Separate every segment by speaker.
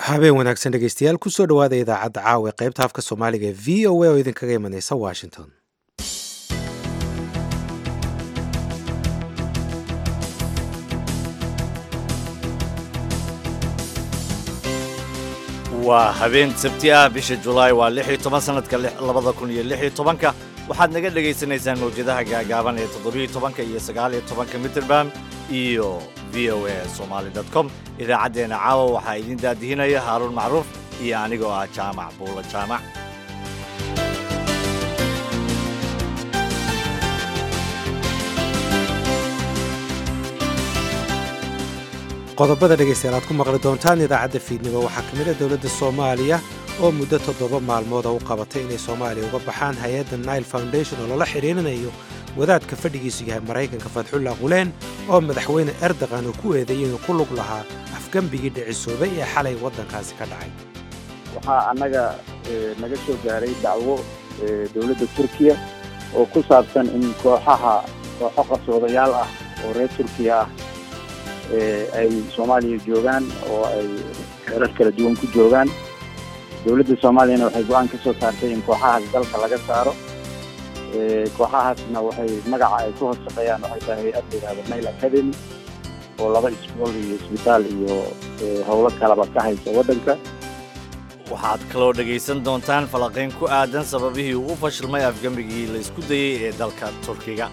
Speaker 1: habeen wanaagsan dhegeystayaal kusoo dhawaada idaacadda caawa ee qaybta afka soomaaliga ee v o a oo idinkaga imanaysa washington
Speaker 2: waa habeen sabti ah bisha julaay waa lix iyo toban sanadka labada kun iyo lix iyo tobanka waxaad naga dhagaysanaysaan mawjadaha gaagaaban ee toddobiyo tobanka iyo sagaaliyo tobanka mitrband iyo v o a somaali dot com idaacaddeenna caawa waxaa idiin daadihinaya haaruun macruuf iyo anigoo ah jaamac buulla jaamac
Speaker 1: qodobada dhegaystayaal aad ku maqli doontaan idaacadda fiidnimo waxaa ka mid a dowladda soomaaliya oo muddo toddoba maalmooda u qabatay inay soomaaliya uga baxaan hay-adda nile foundation oo lala xidhiirinayo wadaadka fadhigiisu yahay maraykanka fadxullah quleen oo madaxweyne erdogan uu ku eedeeyey inuu ku lug lahaa afgembigii dhicisoobay ee xalay waddankaasi ka dhacay
Speaker 3: waxaa annaga naga soo gaaray dacwo dowladda turkiya oo ku saabsan in kooxaha kooxo qarsoodayaal ah oo reer turkiya ah ay soomaaliya joogaan oo ay xeerar kala duwan ku joogaan dowladda soomaaliyana waxay go-aan ka soo saartay in kooxahaas dalka laga saaro kooxahaasna waxay magaca ay ku hoos shaqeeyaan waxay tahay hay-ad la yidhahdo nail academy oo laba isbool iyo isbitaal iyo howlo kalaba ka haysa waddanka
Speaker 2: waxaad kaloo dhegaysan doontaan falanqayn ku aadan sababihii uu u fashilmay afgembigii la isku dayey ee dalka turkiga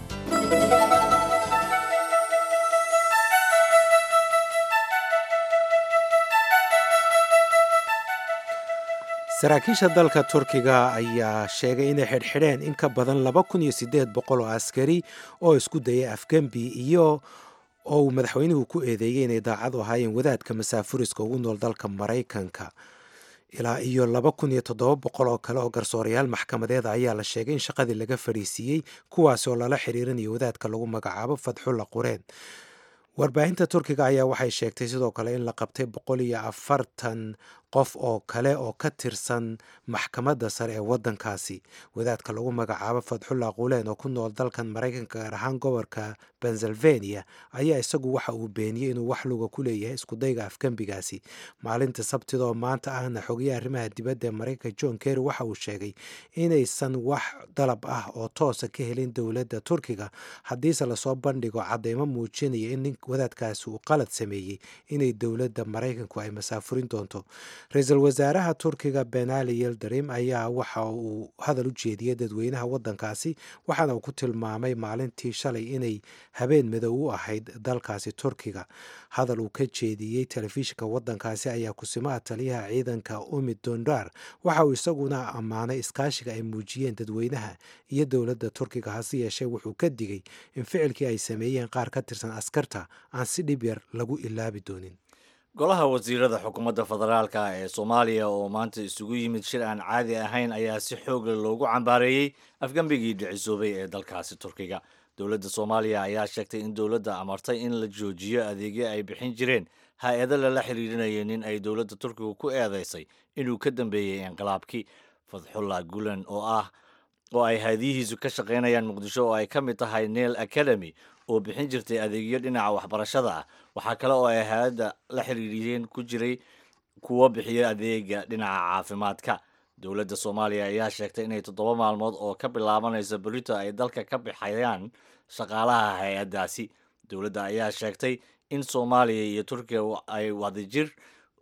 Speaker 1: saraakiisha dalka turkiga ayaa sheegay inay xidhxidheen in ka badan laba kun iyo siddeed boqol oo askari oo isku dayay afgembi iyo oo uu madaxweynuhu ku eedeeyey inay daacad u ahaayeen wadaadka masaafuriska ugu nool dalka maraykanka ilaa iyo laba kun iyo toddoba boqol oo kale oo garsoorayaal maxkamadeed ayaa la sheegay in shaqadii laga fadhiisiiyey kuwaasi oo lala xiriirinayo wadaadka lagu magacaabo fadxulla qureen warbaahinta turkiga ayaa waxay sheegtay sidoo kale in la qabtay boqol iyo afartan qof oo kale oo ka tirsan maxkamadda sare ee waddankaasi wadaadka lagu magacaabo fadxullah quleen oo ku nool dalkan maraykanka gaar ahaan gobolka pennsylvania ayaa isagu waxa uu beeniyey inuu wax luga ku leeyahay iskudayga afgembigaasi maalinta sabtida oo maanta ahna xogaye arrimaha dibadda ee maraykanka john kerry waxa uu sheegay inaysan wax dalab ah oo toosa ka helin dowladda turkiga haddiise lasoo bandhigo cadeymo muujinaya in nin wadaadkaasi uu qalad sameeyey inay dowladda maraykanku ay masaafurin doonto ra-iisul wasaaraha turkiga benali yeldarim ayaa waxa uu hadal u jeediyey dadweynaha waddankaasi waxaana uu ku tilmaamay maalintii shalay inay habeen madow u ahayd dalkaasi turkiga hadal uu ka jeediyey telefishinka waddankaasi ayaa kusimaha taliyaha ciidanka umid dondar waxa uu isaguna ammaanay iskaashiga ay muujiyeen dadweynaha iyo dowladda turkiga hase yeeshee wuxuu ka digay in ficilkii ay sameeyeen qaar ka tirsan askarta aan si dhib yar lagu ilaabi doonin
Speaker 2: golaha wasiirada xukuumadda federaalka ee soomaaliya oo maanta isugu yimid shir aan caadi ahayn ayaa si xoogle loogu cambaareeyey afgembigii dhicisoobay ee dalkaasi turkiga dowladda soomaaliya ayaa sheegtay in dowladda amartay in la joojiyo adeegyo ay bixin jireen hay-ado lala xiriirinaya nin ay dowladda turkiga ku eedeysay inuu ka dambeeyey inqilaabkii fadxullah gulen oo ah oo ay haadiyihiisu ka shaqaynayaan muqdisho oo ay ka mid tahay nail academy oo bixin jirtay adeegyo dhinaca waxbarashada ah waxaa kale oo ay hay-adda la xiriiriyeen ku jiray kuwo bixiya adeega dhinaca caafimaadka dowladda soomaaliya ayaa sheegtay inay toddoba maalmood oo ka bilaabanaysa berito ay dalka ka bixayaan shaqaalaha hay-addaasi dowladda ayaa sheegtay in soomaaliya iyo turkiya ay wadajir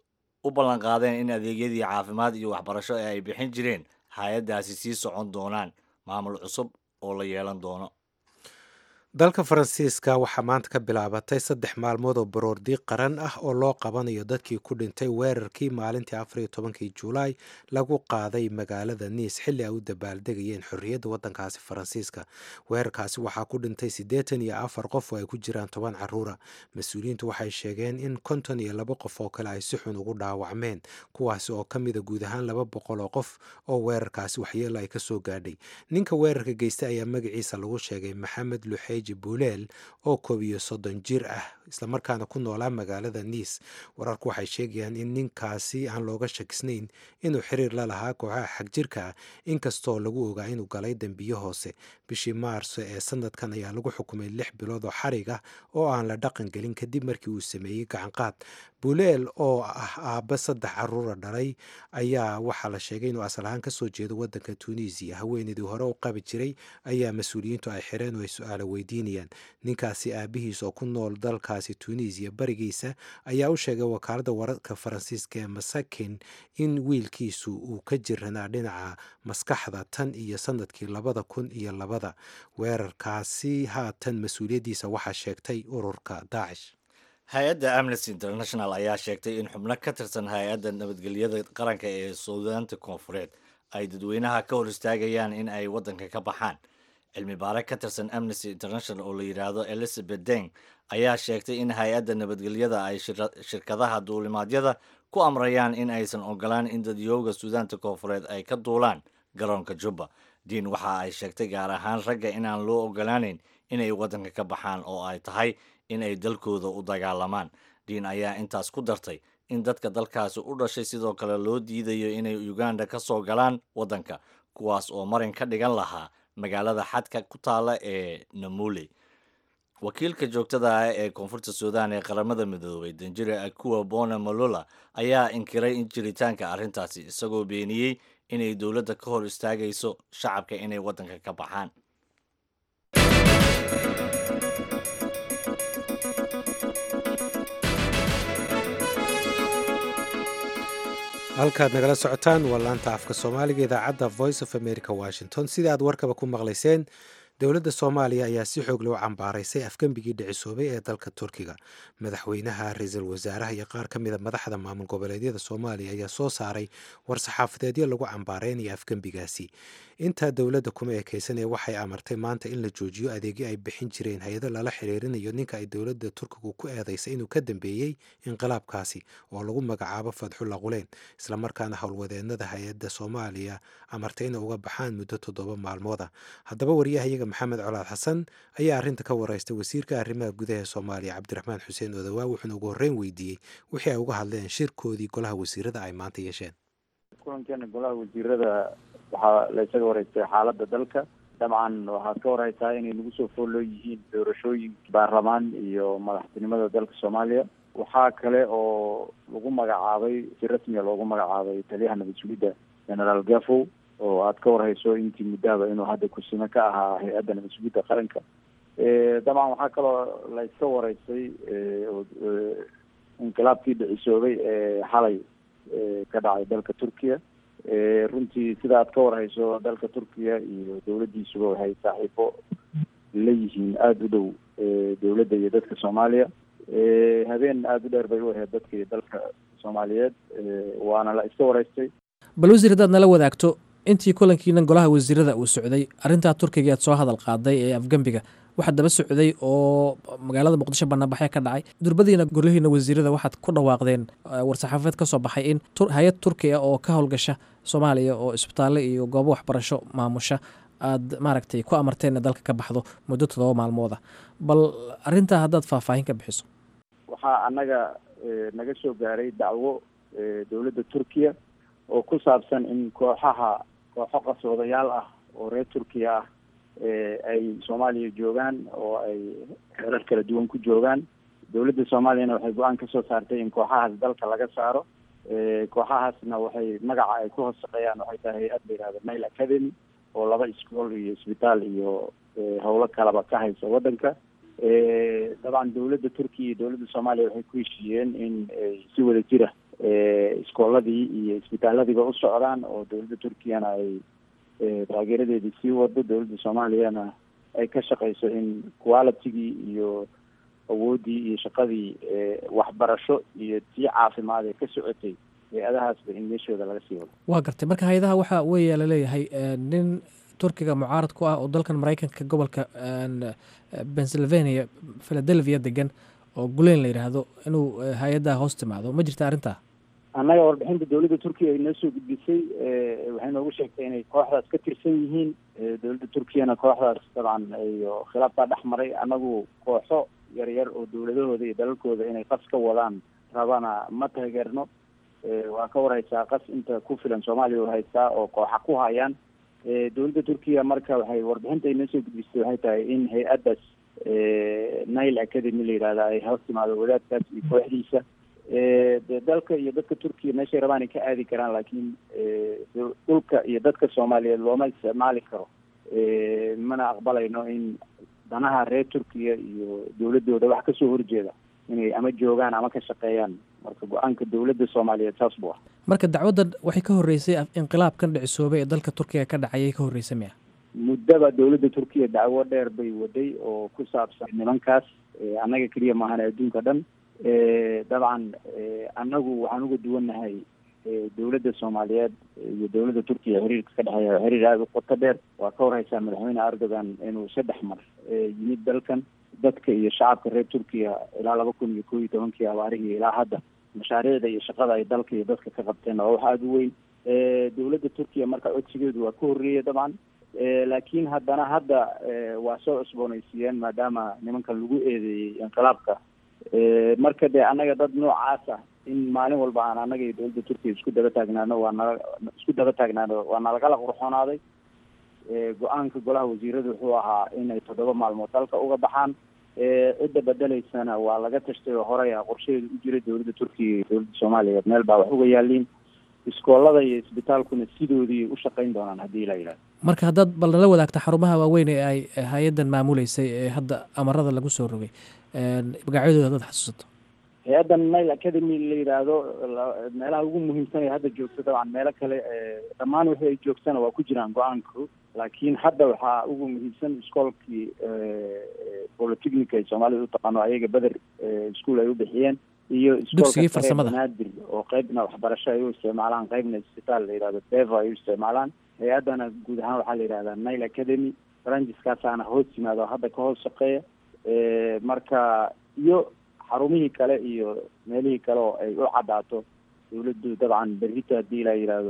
Speaker 2: u ballanqaadeen in adeegyadii caafimaad iyo waxbarasho ee ay bixin jireen hay-addaasi sii socon doonaan maamul cusub oo la yeelan doono
Speaker 1: dalka faransiiska waxaa maanta ka bilaabatay saddex maalmood oo baroordiiq qaran ah oo loo qabanayo dadkii ku dhintay weerarkii maalintii afariyo tobankii julaay lagu qaaday magaalada niis xilli ay u dabaaldegayeen xorriyadda waddankaasi faransiiska weerarkaasi waxaa ku dhintay siddeetan iyo afar qof oo ay ku jiraan toban caruura mas-uuliyiintu waxay sheegeen in konton iyo laba qof oo kale ay si xun ugu dhaawacmeen kuwaasi oo ka mida guud ahaan laba boqol oo qof oo weerarkaasi waxyeelo ay ka soo gaadhay ninka weerarka geystay ayaa magaciisa lagu sheegay maxamed luxeej xaaji buuleel oo koob iyo soddon jir ah islamarkaana ku noolaa magaalada niis wararku waxay sheegayaan in ninkaasi aan looga shakisnayn inuu xiriir la lahaa kooxaha xagjirka ah inkastoo lagu ogaa inuu galay dembiyo hoose bishii maarso ee sanadkan ayaa lagu xukumay lix bilood oo xarig ah oo aan la dhaqan gelin kadib markii uu sameeyey gacanqaad buuleel oo ah aabbe saddex caruura dhalay ayaa waxaa la sheegay inuu asal ahaan kasoo jeedo wadanka tunisiya haweeneydii hore u qabi jiray ayaa mas-uuliyiintu ay xireen oo ay su-aalo weydiinayaan ninkaasi aabihiis oo ku nool dalkaasi tunisiya barigiisa ayaa u sheegay wakaaladda wararka faransiiska ee masakin in wiilkiisu uu ka jiranaa dhinaca maskaxda tan iyo sanadkii labada kun iyo labada weerarkaasi haatan mas-uuliyaddiisa waxaa sheegtay ururka daacish
Speaker 2: hay-adda amnesty international ayaa sheegtay in xubno ka tirsan hay-adda nabadgelyada qaranka ee suudaanta koonfureed ay dadweynaha ka hor istaagayaan in ay waddanka ka baxaan cilmi baare ka tirsan amnesty international oo la yidhaahdo elizabeth deng ayaa sheegtay in hay-adda nabadgelyada ay shirkadaha duulimaadyada ku amrayaan in aysan ogolaan in dadyooga suudaanta koonfureed ay ka duulaan garoonka jubba diin waxa ay sheegtay gaar ahaan ragga inaan loo ogolaanayn inay waddanka ka baxaan oo ay tahay in ay dalkooda u dagaalamaan diin ayaa intaas ku dartay in dadka dalkaasi u dhashay sidoo kale loo diidayo inay uganda ka soo galaan waddanka kuwaas oo marin ka dhigan lahaa magaalada xadka ku taala ee namule wakiilka joogtada ah ee koonfurta suudaan ee qaramada midoobay danjire akuwa bona malola ayaa inkiray in jiritaanka arrintaasi isagoo beeniyey inay dowladda ka hor istaagayso shacabka inay waddanka ka baxaan
Speaker 1: halkaad nagala socotaan waa laanta afka soomaaliga idaacadda voice of america washington sidai aad warkaba ku maqlayseen dowladda soomaaliya ayaa si xoog loo cambaaraysay afgembigii dhicisoobay ee dalka turkiga madaxweynaha ra-iisul wasaaraha iyo qaar ka mida madaxda maamul goboleedyada soomaaliya ayaa soo saaray war-saxaafadeedyo lagu cambaaraynaya afgembigaasi intaa dowladda kuma ekeysanee waxay amartay maanta in la joojiyo adeegyo ay bixin jireen hay-ado lala xiriirinayo ninka ay dowladda turkigu ku eedaysay inuu ka dambeeyey inqilaabkaasi oo lagu magacaabo fadxulla quleen islamarkaana howlwadeennada hay-adda soomaaliya amartay inay uga baxaan muddo toddoba maalmooda haddaba waryahayaga maxamed colaad xasan ayaa arrinta ka wareystay wasiirka arrimaha gudaha soomaaliya cabdiraxmaan xuseen odawaa wuxuuna ugu horreyn weydiiyey wixii ay uga hadleen shirkoodii golaha wasiirada ay maanta yeesheen
Speaker 3: kulankeena golaha wasiirada waxaa la isaga wareystay xaaladda dalka dabcan waxaad ka warhaysaa inay nagu soo fooloo yihiin doorashooyin baarlamaan iyo madaxtinimada dalka soomaaliya waxaa kale oo lagu magacaabay si rasmiga loogu magacaabay taliyaha nabad sugidda generaal gafow oo aad ka warhayso intii muddahaba inuu hadda kursime ka ahaa hay-adda nabad sugidda qaranka dabcan waxaa kaloo la iska wareystay inqilaabkii dhicisoobay ee xalay ka dhacay dalka turkiya runtii sida aad ka warhayso dalka turkiya iyo dowladdiisuba waxay saaxiibo la yihiin aada u dhow dowladda iyo dadka soomaaliya habeen aada u dheer bay u ahayd dadka iyo dalka soomaaliyeed waana la iska wareystay
Speaker 4: bal wasiir haddaad nala wadaagto intii kulankiinan golaha wasiirada uu socday arrintaa turkiga aad soo hadal qaaday ee afgembiga waxaa daba socday oo magaalada muqdisho banaanbaxee ka dhacay durbadiina golihiina wasiirada waxaad ku dhawaaqdeen war-saxaafadeed ka soo baxay in hay-ad turki ah oo ka howlgasha soomaaliya oo isbitaalle iyo goobo waxbarasho maamusha aad maaragtay ku amarteen in dalka ka baxdo muddo toddoba maalmooda bal arrintaa haddaad faahfaahin ka bixiso
Speaker 3: waxaa annaga naga soo gaaray dacwo dowladda turkiya oo ku saabsan in kooxaha kooxo qasoodayaal ah oo reer turkiya ah ay soomaaliya joogaan oo ay xeerar kala duwan ku joogaan dowladda soomaaliyana waxay go-aan kasoo saartay in kooxahaas dalka laga saaro kooxahaasna waxay magaca ay ku hoos shaqeeyaan waxay tahay hay-ad la yihahda nail academy oo laba iscool iyo isbitaal iyo howlo kalaba ka haysa waddanka dabcan dowladda turkiya iyo dowladda soomaaliya waxay ku heshiiyeen in si wada jira iskooladii iyo isbitaalladiiba u socdaan oo dowladda turkiyana ay taageeradeedii sii wado dowladda soomaaliyana ay ka shaqeyso in qualitygii iyo awooddii iyo shaqadii waxbarasho iyo tii caafimaad ee ka socotay hay-adahaasba in meeshooda laga sii wado
Speaker 4: waa gartay marka hay-adaha waxaa weeya laleeyahay nin turkiga mucaarad ku ah oo dalkan maraykanka gobolka pennsylvania philadelphia degan oo guleyn la yidhaahdo inuu hay-addaha hoos timaado ma jirta arrintaa
Speaker 3: annaga warbixinta dowladda turkiya ay noo soo gudbisay waxay noogu sheegtay inay kooxdaas ka tirsan yihiin dowladda turkiyana kooxdaas dabcan iyo khilaaf baa dhex maray annagu kooxo yar yar oo dowladahooda iyo dalalkooda inay qas ka wadaan rabana ma taageerno waa ka warhaysaa qas inta ku filan soomaaliya oo haystaa oo kooxa ku hayaan dowladda turkiya marka waxay warbixinta ay noo soo gudbisay waxay tahay in hay-addaas nile academy la yihahda ay hoos timaado wadaadkaas iyo kooxdiisa de dalka iyo dadka turkiya meeshay rabaan ay ka aadi karaan laakiin dhulka iyo dadka soomaaliyeed looma isticmaali karo mana aqbalayno in danaha reer turkiya iyo dowladooda wax kasoo horjeeda inay ama joogaan ama ka shaqeeyaan marka go-aanka dowladda soomaaliyeed saas buu ah
Speaker 4: marka dacwaddan waxay ka horreysay inqilaabkan dhicisoobay ee dalka turkiga ka dhacayay ka horreysay miya
Speaker 3: muddaba dowladda turkiya dacwo dheer bay waday oo ku saabsan nimankaas annaga keliya maahan adduunka dhan dabcan annagu waxaan uga duwannahay dowladda soomaaliyeed iyo dowladda turkiya xiriirka ka dhexeeya xiriir aada u qoto dheer waa ka warhaysaa madaxweyne erdogan inuu saddex mar yimid dalkan dadka iyo shacabka reer turkiya ilaa laba kun iyo kow iyo tobankii abaarihii ilaa hadda mashaariicda iyo shaqada ay dalka iyo dadka ka qabteen waa wax aada u weyn dowladda turkiya marka codsigeedu waa ka horreeyay dabcan laakiin haddana hadda waa soo cusboonaysiiyeen maadaama nimanka lagu eedeeyey inqilaabka marka dee annaga dad noocaas ah in maalin walba aan annaga iyo dowladda turkiya isku daba taagnaano waa nala isku daba taagnaano waa nalagala qurxoonaaday go-aanka golaha wasiirada wuxuu ahaa inay toddoba maalmood dalka uga baxaan cidda bedeleysana waa laga tashtay oo horey a qorshaheedu u jiray dowladda turkiya iyo dowladda soomaaliyeed meel baa wax uga yaaliin iskoolada iyo isbitaalkuna sidoodii u shaqayn doonaan haddii la yidhahdo
Speaker 4: marka haddaad bal nala wadaagta xarumaha waaweyn ee ay hay-addan maamuleysay ee hadda amarada lagu soo rogay magacyadooda haddaad xasuusato
Speaker 3: hay-addan nile academy la yidhaahdo meelaha ugu muhiimsan ee hadda joogto dabcan meelo kale dhammaan wixii ay joogtana waa ku jiraan go-aanku laakiin hadda waxaa ugu muhiimsan iskoolkii polytechnica ay soomaalida u taqaano ayaga beder ischool ay u bixiyeen iyo
Speaker 4: dugsigii farsamada
Speaker 3: naadir oo qeybna waxbarasho ay u isticmaalaan qeybna isbitaal la yihahdo deva ay u isticmaalaan hay-addana guud ahaan waxaa la yidhahdaa nile academy brangiskaasaana hoos yimaado hadda ka hoos shaqeeya marka iyo xarumihii kale iyo meelihii kale oo ay u caddaato dowladdu dabcan berrito haddii la yidhaahdo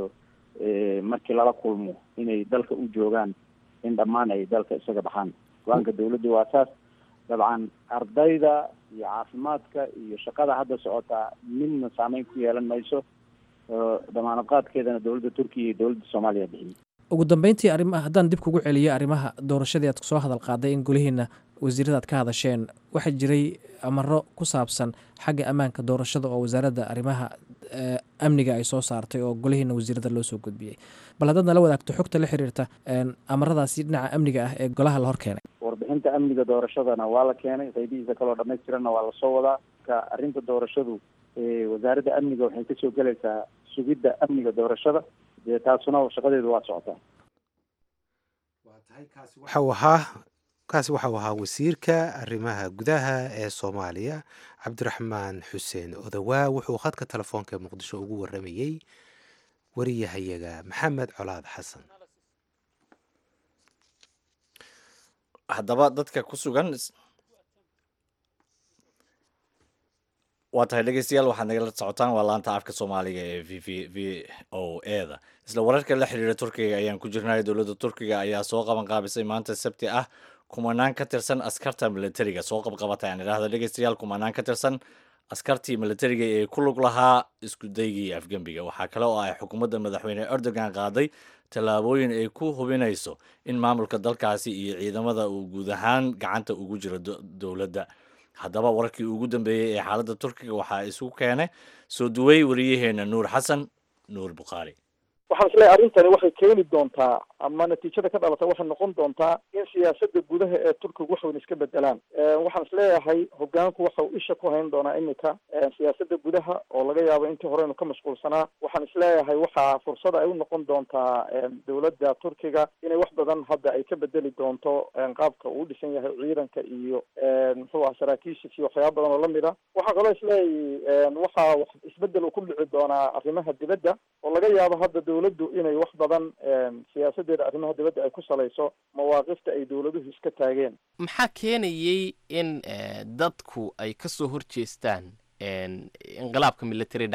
Speaker 3: markii lala kulmo inay dalka u joogaan in dhammaan ay dalka isaga baxaan go-aanka dowladdu waa saas dabcan ardayda iyo caafimaadka iyo shaqada hadda socotaa midna saameyn ku yeelan mayso damaanad qaadkeedana dowladda turkiya iyo dowladda soomaaliya bixiyey
Speaker 4: ugu dambeyntii arrimaha haddaan dib kugu celiyo arrimaha doorashadii aad soo hadal qaaday in golihiina wasiirada aad ka hadasheen waxaa jiray amaro ku saabsan xagga ammaanka doorashada oo wasaaradda arrimaha amniga ay soo saartay oo golihiina wasiirada loo soo gudbiyey bal haddaad nala wadaagto xogta la xiriirta amaradaasi dhinaca amniga ah ee golaha la hor keenay
Speaker 3: warbixinta amniga doorashadana waa la keenay qaybihiisa kaloo dhamaystiranna waa lasoo wadaa ka arrinta doorashadu wasaaradda amniga waxay kasoo gelaysaa sugidda amniga doorashada dee taasuna shaqadeedu waa socotaa
Speaker 1: waxau ahaa kaasi waxau ahaa wasiirka arrimaha gudaha ee soomaaliya cabdiraxmaan xuseen odawaa wuxuu khadka telefoonka ee muqdisho ugu waramayey wariyahayaga maxamed colaad xasan
Speaker 2: haddaba dadka ku sugan waa tahay dhegeystayaal waxaad nagala socotaan waa laanta afka soomaaliga ee v v v o e da isla wararka la xiriira turkiga ayaan ku jirnay dowladda turkiga ayaa soo qaban qaabisay maanta sabti ah kumanaan ka tirsan askarta militariga soo qabqabatay aan idhaahda dhegeystayaal kumanaan ka tirsan askartii militariga ee ku lug lahaa isku daygii afgembiga waxaa kale oo ay xukuumadda madaxweyne erdogan qaaday tallaabooyin ay ku hubinayso in maamulka dalkaasi iyo ciidamada uu guud ahaan gacanta ugu jiro dowladda haddaba wararkii ugu dambeeyey ee xaaladda turkiga waxaa isugu keenay soo duway wariyaheena nuur xasan nuur bukhaari
Speaker 5: waxaan isleeyahay arrintani waxay keeni doontaa ama natiijada ka dhalata waxay noqon doontaa in siyaasadda gudaha ee turkiga wax weyn iska bedelaan waxaan isleeyahay hogaanku waxa uu isha ku hayn doonaa iminka siyaasadda gudaha oo laga yaabo intii horeynu ka mashquulsanaa waxaan isleeyahay waxaa fursada ay u noqon doontaa dowladda turkiga inay wax badan hadda ay ka bedeli doonto qaabka uu dhisan yahay ciidanka iyo muxuu aha saraakiishiis iyo waxyaaba badan oo lamid a waxaan kaloo isleeyahay waxaa isbedel uu ku dhici doonaa arrimaha dibadda oo laga yaabo hadda dowladdu inay wax badan siyaasadeeda arrimaha dibadda ay ku salayso mawaaqifta ay dowladuhu iska taageen
Speaker 6: maxaa keenayey in dadku ay ka soo horjeestaan inqilaabka military dhacay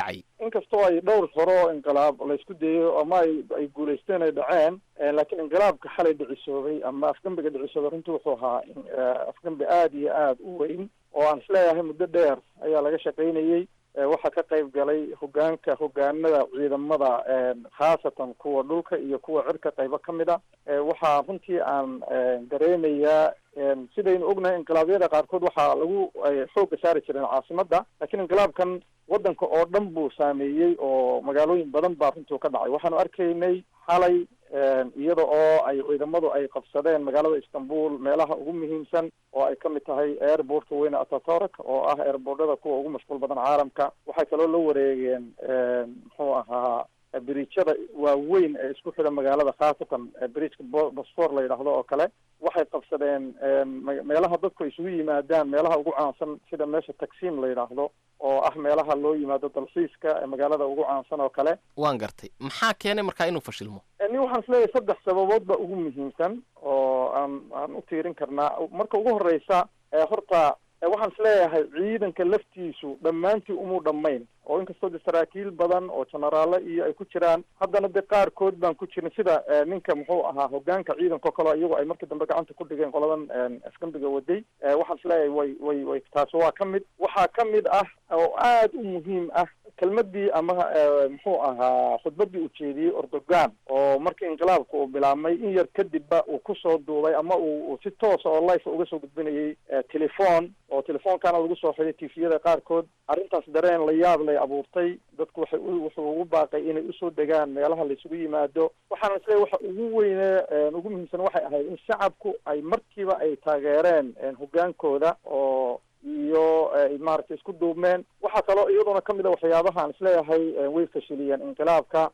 Speaker 5: inkastoo ay dhowr hore oo inqilaab laysku dayo ama ay ay guulaysteen ay dhaceen laakiin inqilaabka xalay dhicisoobay ama afgembiga dhicisoobay runtii wuxuu ahaa afgembi aada iyo aada u weyn oo aan isleeyahay muddo dheer ayaa laga shaqaynayey waxaa ka qayb galay hogaanka hogaanada ciidamada khaasatan kuwa dhulka iyo kuwa cirka qaybo ka mid a waxaa runtii aan dareemayaa sidaynu ognahay inqilaabyada qaarkood waxaa lagu xoogga saari jireen caasimadda laakiin inqilaabkan waddanka oo dhan buu saameeyey oo magaalooyin badan baa runtii ka dhacay waxaanu arkaynay xalay iyada oo ay ciidamadu ay qabsadeen magaalada istanbul meelaha ugu muhiimsan oo ay kamid tahay airportka weyne atatork oo ah airboortada kuwa ugu mashquul badan caalamka waxay kaloo la wareegeen muxuu ahaa biriijyada waaweyn ee isku xidha magaalada khaasatan bridgeka bosfor la yidhaahdo oo kale waxay qabsadeen meelaha dadku isugu yimaadaan meelaha ugu caansan sida meesha tagsiim la yidhaahdo oo ah meelaha loo yimaado dalxiiska ee magaalada ugu caansan oo kale
Speaker 6: waan gartay maxaa keenay markaa inuu fashilmo
Speaker 5: ni waxaan isleeyahay saddex sababood ba ugu muhiimsan oo aan aan u tiirin karnaa marka ugu horeysa horta waxaan isleeyahay ciidanka laftiisu dhammaantii umuu dhammayn oo inkastoo de saraakiil badan oo jenaraalo iyo ay ku jiraan haddana de qaarkood baan ku jirin sida ninka muxuu ahaa hogaanka ciidanka o kaleo iyagu ay markii dambe gacanta ku dhigeen qoladan afgembiga waday waxaan isleeyahay way way way taasi waa ka mid waxaa ka mid ah oo aada u muhiim ah kelmadii ama muxuu ahaa khudbadii ujeediyey ordogan oo markii inqilaabka uu bilaabmay in yar kadibba uu kusoo duubay ama uu si toosa oo life uga soo gudbinayay telefon oo telefonkana lagu soo xiday tifiyada qaarkood arrintaas dareen la yaab lay abuurtay dadku waxay wuxuu ugu baaqay inay usoo degaan meelaha laisugu yimaado waxaana isleeyahy waxa ugu weyne ugu muhiimsan waxay ahayd in shacabku ay markiiba ay taageereen hogaankooda oo iyo maaragtay isku duubmeen waxaa kaloo iyaduna kamid a waxyaabaha aan isleeyahay way fashiliyeen inqilaabka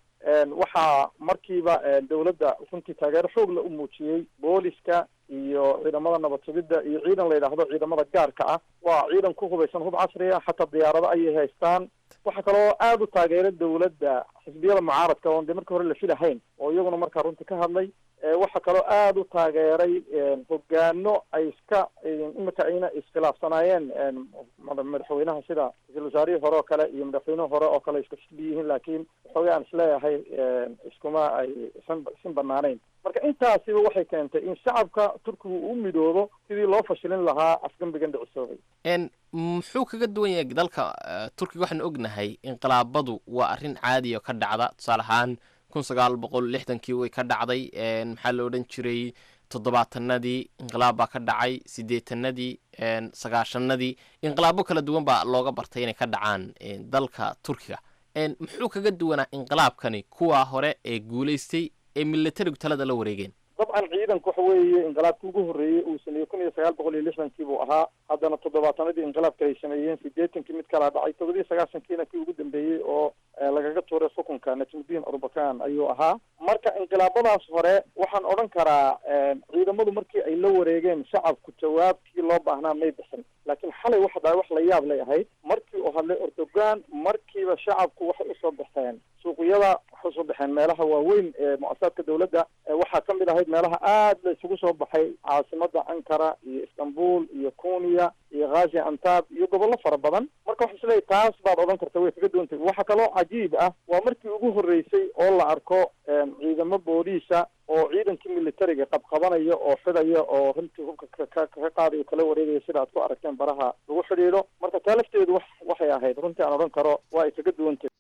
Speaker 5: waxaa markiiba dawladda runtii taageero xoogla u muujiyey booliska iyo ciidamada nabad sugidda iyo ciidan la yidhaahdo ciidamada gaarka ah waa ciidan ku hubaysan hub casri ah xataa diyaarado ayay haystaan waxaa kaloo aada u taageera dawladda xisbiyada mucaaradka oon dee markii hore la filahayn oo iyaguna markaa runtii ka hadlay waxaa kaloo aada u taageeray hogaano ay iska imika ayna iskhilaafsanaayeen madaxweynaha sida ra-isul wasaarihii hore oo kale iyo madaxweynuhi hore oo kale iska xisbi yihiin laakiin waxoogay aan isleeyahay iskuma ay isan isin banaanayn marka intaasiba waxay keentay in shacabka turkigu u midoobo sidii loo fashilin lahaa afgembigan dhicisoobay
Speaker 6: n muxuu kaga duwan yahay dalka turkiga waxaanu ognahay inqilaabadu waa arrin caadi oo ka dhacda tusaale ahaan kun sagaal boqol lixdankii way ka dhacday maxaa la odhan jiray toddobaatanadii inqilaab baa ka dhacay siddeetanadii sagaashanadii inqilaabo kala duwan baa looga bartay inay ka dhacaan dalka turkiga muxuu kaga duwanaa inqilaabkani kuwaa hore ee guulaystay ee militarigu talada la wareegeen
Speaker 5: dabcan ciidanku waxa weeye inqilaabki ugu horreeyey uu sameeyey kun iyo sagaal boqol iyo lixdankii buu ahaa haddana toddobaatanadii inqilaabka ay sameeyeen sideetankii mid kalaa dhacay toddobiyo sagaashankiina kii ugu dambeeyey oo lagaga tuuray xukunka najmudiin arbakan ayuu ahaa marka inqilaabadaas hore waxaan odhan karaa ciidamadu markii ay la wareegeen shacabku jawaabkii loo baahnaa may bixin laakiin xalay waxa dhahay wax la yaab lay ahayd markii uu hadlay erdogan markiiba shacabku waxay usoo baxeen suuqyada waxay usoo baxeen meelaha waaweyn ee mu-asasaadka dawladda waxaa ka mid ahayd meelaha aada la isugu soo baxay caasimada ankara iyo istanbul iyo kunya iyo khazi antab iyo gobollo fara badan marka waxa isleeyahy taas baad odhan karta way kaga duwantay waxaa kaloo cajiib ah waa markii ugu horreysay oo la arko ciidamo booliisa oo ciidankii militariga qabqabanaya oo xidaya oo runtii hubka ka ka qaadayo kala wareegaya sida aad ku aragteen baraha lagu xidhiidho marka taa lafteedu wax waxay ahayd runtii aan odhan karo waa ay kaga duwantay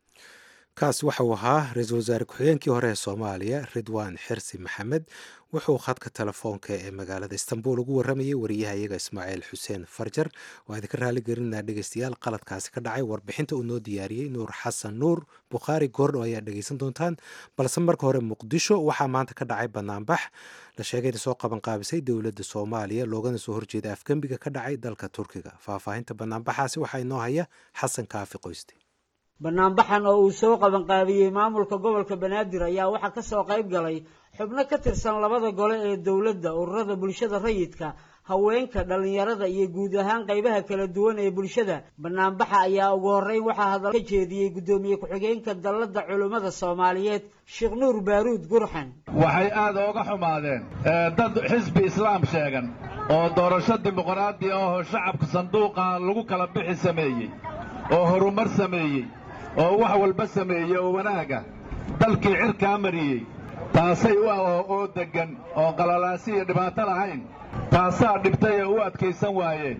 Speaker 1: kaasi waxa uu ahaa ra-iisul wasaare ku-xigeenkii hore ee soomaaliya ridwaan xirsi maxamed wuxuu khadka telefoonka ee magaalada istanbul ugu warramayay wariyaha iyaga ismaaciil xuseen farjar waa idinka raali gelinaa dhegeystayaal qaladkaasi ka dhacay warbixinta uu noo diyaariyey nuur xasan nuur bukhaari goordho ayaa dhegeysan doontaan balse marka hore muqdisho waxaa maanta ka dhacay banaanbax la sheegay in soo qaban qaabisay dowladda soomaaliya loogana soo horjeeda afgembiga ka dhacay dalka turkiga faahfaahinta banaanbaxaasi waxaa inoo haya xasan kaafi qoyste
Speaker 7: banaanbaxan oo uu soo qabanqaabiyey maamulka gobolka banaadir ayaa waxaa ka soo qayb galay xubno ka tirsan labada gole ee dowladda ururada bulshada rayidka haweenka dhallinyarada iyo guud ahaan qaybaha kala duwan ee bulshada banaanbaxa ayaa ugu horreyn waxaa hadal ka jeediyey guddoomiye ku-xigeenka dalladda culummada soomaaliyeed sheekh nuur baaruud gurxan
Speaker 8: waxay aad ooga xumaadeen dad xisbi islaam sheegan oo doorasho dimuqraadi ahoo shacabka sanduuqa lagu kala bixi sameeyey oo horumar sameeyey oo wax walba sameeyey oo wanaaga dalkii cirkaa mariyey taasay u oo deggan oo qalalaasi iyo dhibaato lahayn taasaa dhibtay ee u adkaysan waayeen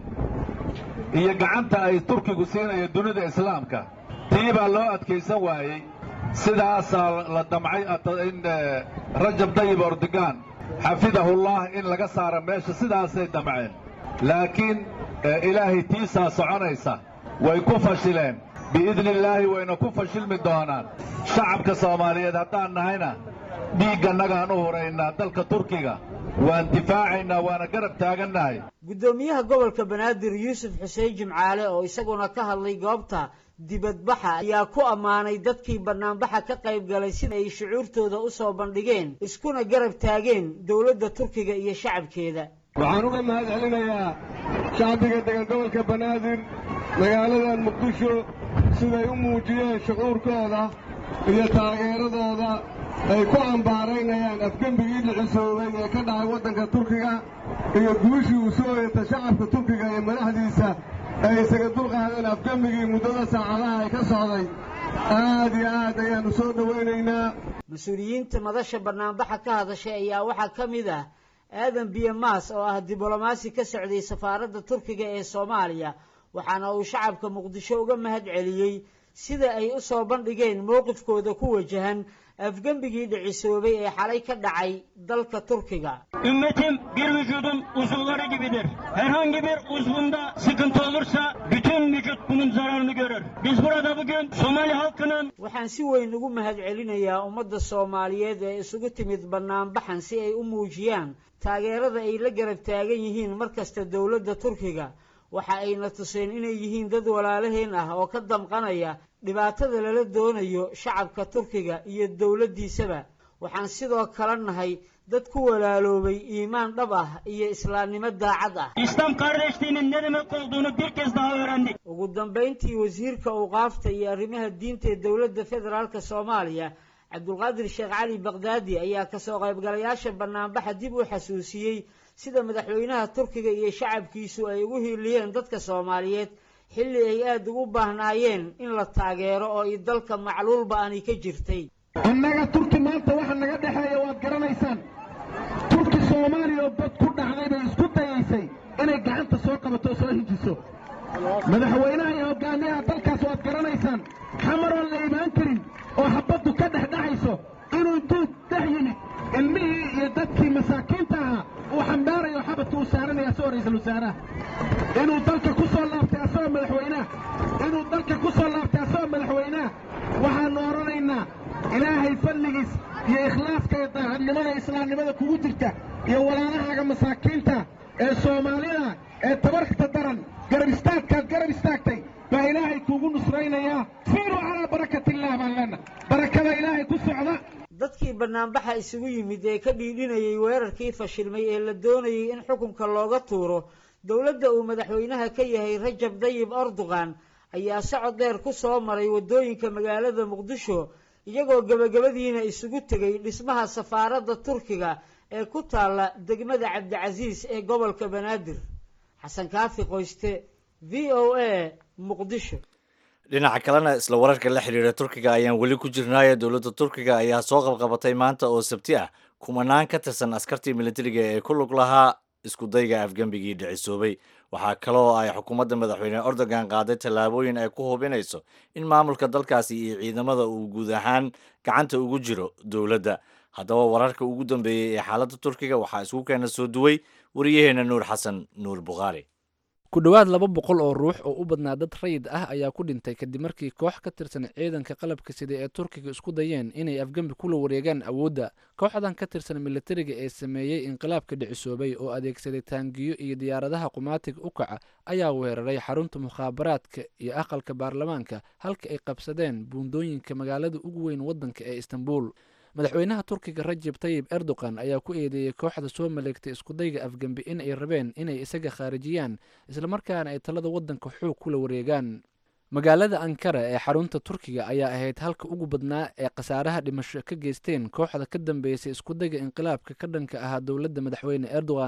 Speaker 8: iyo gacanta ay turkigu siinayo dunida islaamka tii baa loo adkaysan waayey sidaasaa la damcay in rajab dayib ordogan xafidahullah in laga saaro meesha sidaasay damceen laakiin ilaahay tiisaa soconaysa way ku fashileen biidni illaahi wayna ku fashilmi doonaan shacabka soomaaliyeed haddaan nahayna dhiiggannagaan u huraynaa dalka turkiga waan difaacaynaa waana garab taagannahay
Speaker 7: guddoomiyaha gobolka banaadir yuusuf xuseen jimcaale oo isaguna ka hadlay goobta dibadbaxa ayaa ku ammaanay dadkii bannaanbaxa ka qayb galay sida ay shucuurtooda u soo bandhigeen iskuna garab taageen dowladda turkiga iyo shacabkeeda
Speaker 9: waxaan uga mahad celinayaa shacbiga degan gobolka banaadir magaaladan muqdisho siday u muujiyeen shucuurkooda iyo taageeradooda ay ku cambaaraynayaan afgembigii dhicisoobay ee ka dhacay waddanka turkiga iyo guushii uu soo yeeta shacabka turkiga iyo madaxdiisa ay isaga dulqaadeen afgembigii muddada saacadaha ay ka socday aad iyo aad ayaannu soo dhowaynaynaa
Speaker 7: mas-uuliyiinta madasha bannaanbaxa ka hadashay ayaa waxaa ka mid ah aadan biyamaas oo ah diblomaasi ka socday safaaradda turkiga ee soomaaliya waxaana uu shacabka muqdisho uga mahad celiyey sida ay u soo bandhigeen mowqifkooda ku wajahan afgembigii dhicisoobay ee xalay ka dhacay dalka turkiga
Speaker 10: Ümmetim bir vücudun uzuvları gibidir. Herhangi bir uzvunda sıkıntı olursa bütün vücut bunun zararını görür. Biz burada bugün Somali halkının
Speaker 7: waxaan si weyn ugu mahad celinayaa ummadda soomaaliyeed ee isugu timid bannaanbaxan si ay u muujiyaan taageerada ay la garab taagan yihiin mar kasta dowladda turkiga waxa ayna tuseen inay yihiin dad walaalaheen ah oo ka damqanaya dhibaatada lala doonayo shacabka turkiga iyo dowladdiisaba waxaan sidoo kale nahay dad ku walaaloobay iimaan dhab ah iyo islaamnimo daacad ah
Speaker 10: İslam kardeşliğinin ne demek olduğunu bir kez daha öğrendik.
Speaker 7: ugu dambayntii wasiirka awqaafta iyo arrimaha diinta ee dowladda federaalk soomaaliya cabdulqaadir sheekh cali bakdaadi ayaa kasoo qaybgalayaasha bannaanbaxa dib u xasuusiyey sida madaxweynaha turkiga iyo shacabkiisu ay ugu hiiliyeen dadka soomaaliyeed xilli ay aada ugu baahnaayeen in la taageero oo i dalka macluulba ani ka jirtay
Speaker 9: annaga turki maanta waxa naga dhexeeya waad garanaysaan turki soomaaliya oo bad ku dhacday bay isku dayaysay inay gacanta soo qabato oo soo hijiso madaxweynaha iyo hogaamiyaha dalkaas waad garanaysaan xamaroon la imaan karin oo habaddu ka dhex dhacayso inuu duud dhex yimid ilmihii iyo dadkii masaakiinta ahaa uu xambaarayo xabadka uu saaranaya asagoo ra'iisul wasaaraha inuu dalka ku soo laabtay asagoo madaxweynaha inuu dalka ku soo laabtay asagoo madaxweynaha waxaannu odhanaynaa ilaahay fadligiis iyo ikhlaaska iyo daacadnimada islaamnimada kugu jirta iyo walaalahaaga masaakiinta ee soomaalida ee tabarta daran garab istaagkaad garab istaagtay baa ilaahay kuugu nusraynayaa siiruu calaa barakatillaah baan leenna barakada ilaahay ku socda
Speaker 7: dadkii bannaanbaxa isugu yimid ee ka dhiidhinayay weerarkii fashilmay ee la doonayay in xukunka looga tuuro dowladda uu madaxweynaha ka yahay rajab dayib erdogan ayaa socod dheer ku soo maray waddooyinka magaalada muqdisho iyagoo gebagabadiina isugu tegay dhismaha safaaradda turkiga ee ku taalla degmada cabdicasiis ee gobolka banaadir xasan kaafi qoyste v o a muqdisho
Speaker 2: dhinaca kalena isla wararka la xiriira turkiga ayaan weli ku jirnaayo dowladda turkiga ayaa soo qabqabatay maanta oo sabti ah kumanaan ka tirsan askartii militariga ee ku lug lahaa iskudayga afgembigii dhicisoobay waxaa kaloo ay xukuumadda madaxweyne erdogan qaaday tallaabooyin ay ku hubinayso in maamulka dalkaasi iyo ciidamada uu guud ahaan gacanta ugu jiro dowladda haddaba wararka ugu dambeeyey ee xaaladda turkiga waxaa isku keena soo duway wariyaheena nuur xasan nuur bukhaari
Speaker 11: ku dhowaad laba boqol oo ruux oo u badnaa dad rayid ah ayaa ku dhintay kadib markii koox ka tirsan ciidanka qalabka sida ee turkiga isku dayeen inay afgembi kula wareegaan awoodda kooxdan ka tirsan militariga ee sameeyey inqilaabka dhicisoobay oo adeegsaday taangiyo iyo diyaaradaha qumaatiga u kaca ayaa weeraray xarunta mukhaabaraadka iyo aqalka baarlamaanka halka ay qabsadeen buundooyinka magaalada ugu weyn waddanka ee istanbul madaxweynaha turkiga rajab tayib erdogan ayaa ku eedeeyey kooxda soo maleegtay iskudayga afgembi in ay rabeen inay isaga khaarijiyaan islamarkaana ay talada waddanka xoog kula wareegaan magaalada ankara ee xarunta turkiga ayaa ahayd halka ugu badnaa ee khasaaraha dhimasho ka geysteen kooxda ka dambeysay iskudayga inqilaabka ka dhanka ahaa dowladda madaxweyne erdogan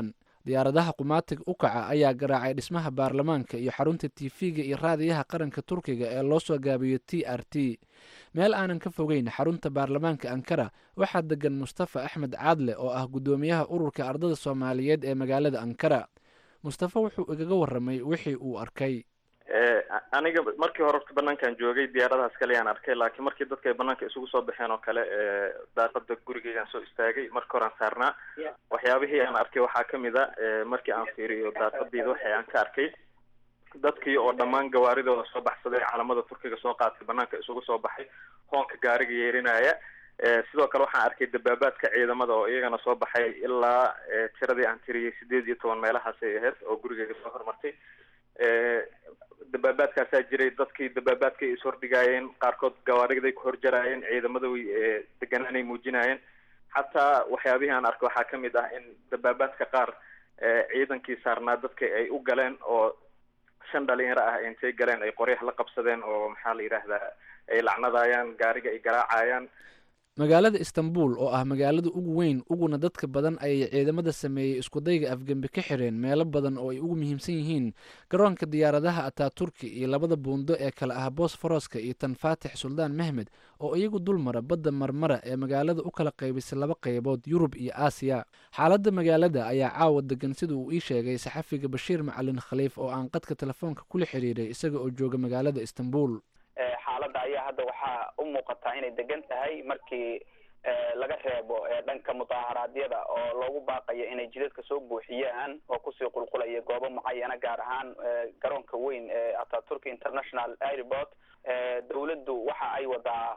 Speaker 11: diyaaradaha qumaatig u kaca ayaa garaacay dhismaha baarlamaanka iyo xarunta tiifiga iyo raadiyaha qaranka turkiga ee loo soo gaabiyo t r t meel aanan ka fogeyn xarunta baarlamaanka ankara waxaa degan mustafa axmed caadle oo ah guddoomiyaha ururka ardada soomaaliyeed ee magaalada ankara mustafa wuxuu igaga waramay wixii uu arkay
Speaker 12: aniga markii hore orta banaankan joogay diyaaradahaas kaleyaan arkay laakiin markii dadka ay banaanka isugu soo baxeen oo kale daaqada gurigeygaan soo istaagay marka hore aan saarnaa waxyaabihii aan arkay waxaa kamid a markii aan fiiriyo daaqadeyda waxay aan ka arkay dadkii oo dhammaan gawaaridooda soo baxsaday calamada turkiga soo qaatay banaanka isugu soo baxay hoonka gaariga yeerinaya sidoo kale waxaan arkay dabaabaadka ciidamada oo iyagana soo baxay ilaa tiradii aan tiriyay sideed iyo toban meelahaasay ahayd oo gurigeyga soo hormartay dabaabaadkaasaa jiray dadkii dabaabaadkay is hordhigaayeen qaarkood gawaariday ku horjaraayeen ciidamada way deganaanay muujinaayeen xataa waxyaabihii aan arkay waxaa kamid ah in dabaabaadka qaar ciidankii saarnaa dadka ay u galeen oo shan dhalinyaro ah intay galeen ay qoryaha la qabsadeen oo maxaa la yidhaahdaa ay lacnadaayaan gaariga ay garaacayaan
Speaker 11: magaalada istanbul oo ah magaalada ugu weyn uguna dadka badan ayay ciidamada sameeyey iskudayga afgembi ka xireen meelo badan oo ay ugu muhiimsan yihiin garoonka diyaaradaha ataturki iyo labada buundo ee kale ah bosforoska iyo tan faatix suldaan mehmed oo iyagu dulmara badda marmara ee magaalada u kala qaybisay laba qaybood yurub iyo aasiya xaaladda magaalada ayaa caawa degan sida uu ii sheegay saxafiga bashiir macalin khaliif oo aan qadka telefoonka kula xiriiray isaga oo jooga magaalada istanbul
Speaker 13: xaaladda ayaa hadda waxaa u muuqataa inay degan tahay markii laga reebo dhanka mudaaharaadyada oo loogu baaqayo inay jidadka soo buuxiyaan oo kusii qulqulaya goobo mucayana gaar ahaan garoonka weyn ee ataturk international airport dawladdu waxa ay wadaa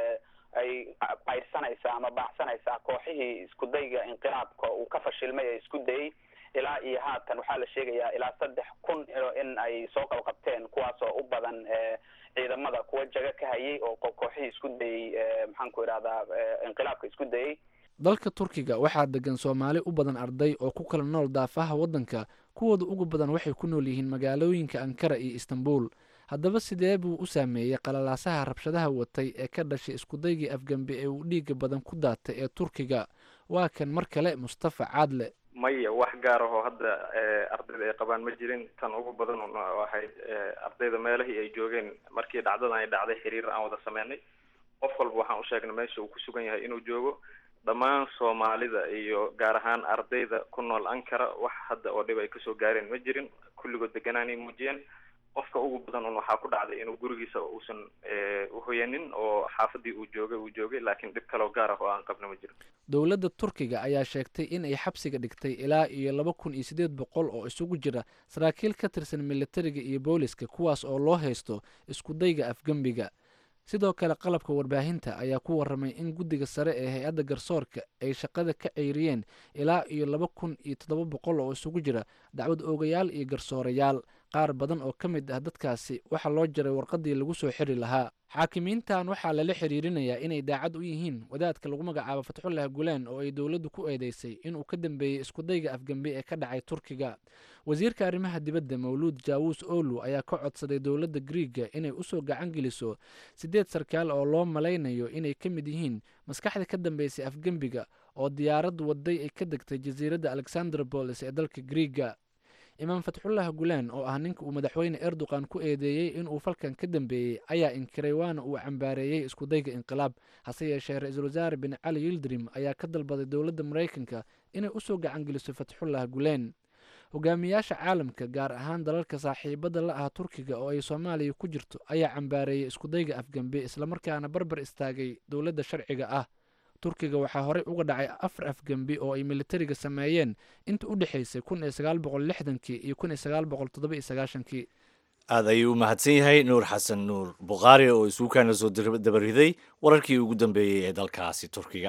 Speaker 13: ay cayrsanaysaa ama baacsanaysaa kooxihii iskudayga inqilaabka uu ka fashilmay ee isku dayay ilaa iyo haatan waxaa la sheegayaa ilaa saddex kun in ay soo qabqabteen kuwaasoo u badan ciidamada kuwa jaga ka hayay oo kooxihii isku dayey maxaan ku idhahdaa inqilaabka isku dayey
Speaker 11: dalka turkiga waxaa degan soomaali u badan arday oo ku kala nool daafaha waddanka kuwooda ugu badan waxay ku nool yihiin magaalooyinka ankara iyo istanbul haddaba sidee buu u saameeyey qalalaasaha rabshadaha watay ee ka dhashay iskudaygii afgembi ee uu dhiiga badan ku daatay ee turkiga waa kan mar kale mustafa caadle
Speaker 12: maya wax gaar ahoo hadda ardayda ay qabaan ma jirin tan ugu badan oo ahayd ardayda meelahii ay joogeen markii dhacdadan ay dhacday xiriir aan wada sameynay qof walba waxaan u sheegnay meesha uu ku sugan yahay inuu joogo dhammaan soomaalida iyo gaar ahaan ardayda ku nool ankara wax hadda oo dhib ay kasoo gaareen ma jirin kulligood deganaanay muujiyeen qofka ugu badan un waxaa ku dhacday inuu gurigiisa uusan uhoyanin oo xaafadii uu joogay uu joogay laakiin dhib kaloo gaar ah oo aan qabna ma jirin
Speaker 11: dowladda turkiga ayaa sheegtay in ay xabsiga dhigtay ilaa iyo laba kun iyo siddeed boqol oo isugu jira saraakiil ka tirsan militariga iyo booliska kuwaas oo loo haysto iskudayga afgembiga sidoo kale qalabka warbaahinta ayaa ku waramay in guddiga sare ee hay-adda garsoorka ay shaqada ka ceyriyeen ilaa iyo laba kun iyo toddoba boqol oo isugu jira dacwad oogayaal iyo garsoorayaal qaar badan oo ka mid ah dadkaasi waxaa loo jaray warqadii lagu soo xiri lahaa xaakimiintan waxaa lala xiriirinayaa inay daacad u yihiin wadaadka lagu magacaabo fatxullah gulaan oo ay dowladdu ku eedeysay inuu ka dambeeyey iskudayga afgembi ee ka dhacay turkiga wasiirka arrimaha dibadda mawluud jaawus olu ayaa ka codsaday dowladda griiga inay usoo gacan geliso siddeed sarkaal oo loo malaynayo inay ka mid yihiin maskaxda ka dambeysay afgembiga oo diyaarad waday ay ka degtay jasiiradda alexandrobolis ee dalka griiga imaam fatxullah gulaan oo ah ninka uu madaxweyne erdogan ku eedeeyey inuu falkan ka dambeeyey ayaa inkiray waana uu cambaareeyey iskudayga inqilaab hase yeeshee ra-iisul wasaare bin cali yildrim ayaa ka dalbaday dowladda maraykanka inay usoo gacan geliso fatxullah gulaan hogaamiyaasha caalamka gaar ahaan dalalka saaxiibada la ah turkiga oo ay soomaaliya ku jirto ayaa cambaareeyey iskudayga afgembe islamarkaana barbar istaagay dowladda sharciga ah turkiga waxaa horey uga dhacay afar afgembi oo ay militariga sameeyeen inta u dhexaysay kun iyo sagaal boqol lixdankii iyo kun iyo sagaal boqol toddoba iyo sagaashankii
Speaker 2: aad ayuu u mahadsan yahay nuur xasan nuur bukhaari oo isuukaana soo dabariday wararkii ugu dambeeyey ee dalkaasi turkiga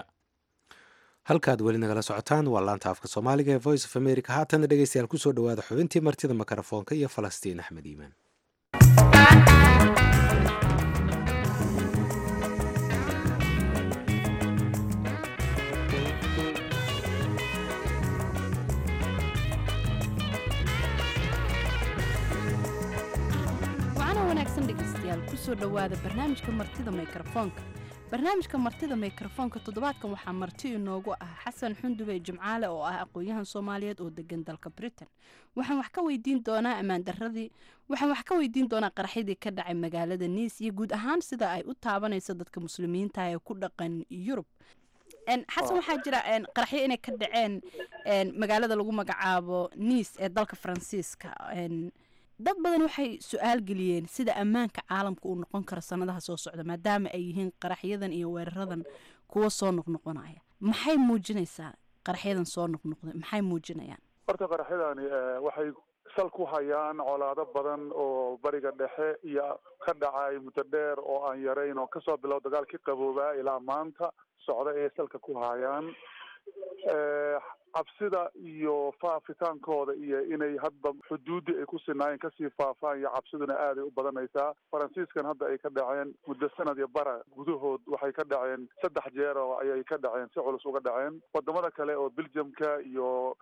Speaker 1: halkaad weli nagala socotaan waa laanta afka soomaaliga ee voice of america haatana dhegeystayaal kusoo dhawaada xubintii martida mikrofoonka iyo falastiin axmed iimaan
Speaker 14: wacana wanaagsan dhegaystayaal kusoo dhowaada barnaamijka martida mikrofoonka barnaamijka martida mikrofoonka toddobaadkan waxaa marti inoogu ah xasan xundube jimcaale oo ah aqoon-yahan soomaaliyeed oo degan dalka britain waxaan wax ka weydiin doonaa ammaandaradii waxaan wax ka weydiin doonaa qaraxyadii ka dhacay magaalada niis iyo guud ahaan sida ay u taabanayso dadka muslimiinta ee ku dhaqan yurub xasan waxaa jira qaraxyo inay ka dhaceen magaalada lagu magacaabo niis ee dalka faransiiska dad badan waxay su-aal geliyeen sida ammaanka caalamka uu noqon karo sanadaha soo socda maadaama ay yihiin qaraxyadan iyo weeraradan kuwa soo noqnoqonaya maxay muujinaysaa qaraxyadan soo noqnoqda maxay muujinayaan
Speaker 15: horta qaraxyadani waxay sal ku hayaan colaado badan oo bariga dhexe iyo ka dhacay muddo dheer oo aan yarayn oo kasoo bilow dagaalkii qaboobaa ilaa maanta socda ee salka ku hayaan cabsida iyo faafitaankooda iyo inay hadba xuduuddii ay ku sinaayeen kasii faafaan iyo cabsiduna aaday u badanaysaa faransiiskan hadda ay ka dhaceen muddo sanad iyo bara gudahood waxay ka dhaceen saddex jeer oo ayay ka dhaceen si culus uga dhaceen wadamada kale oo belgiumka iyo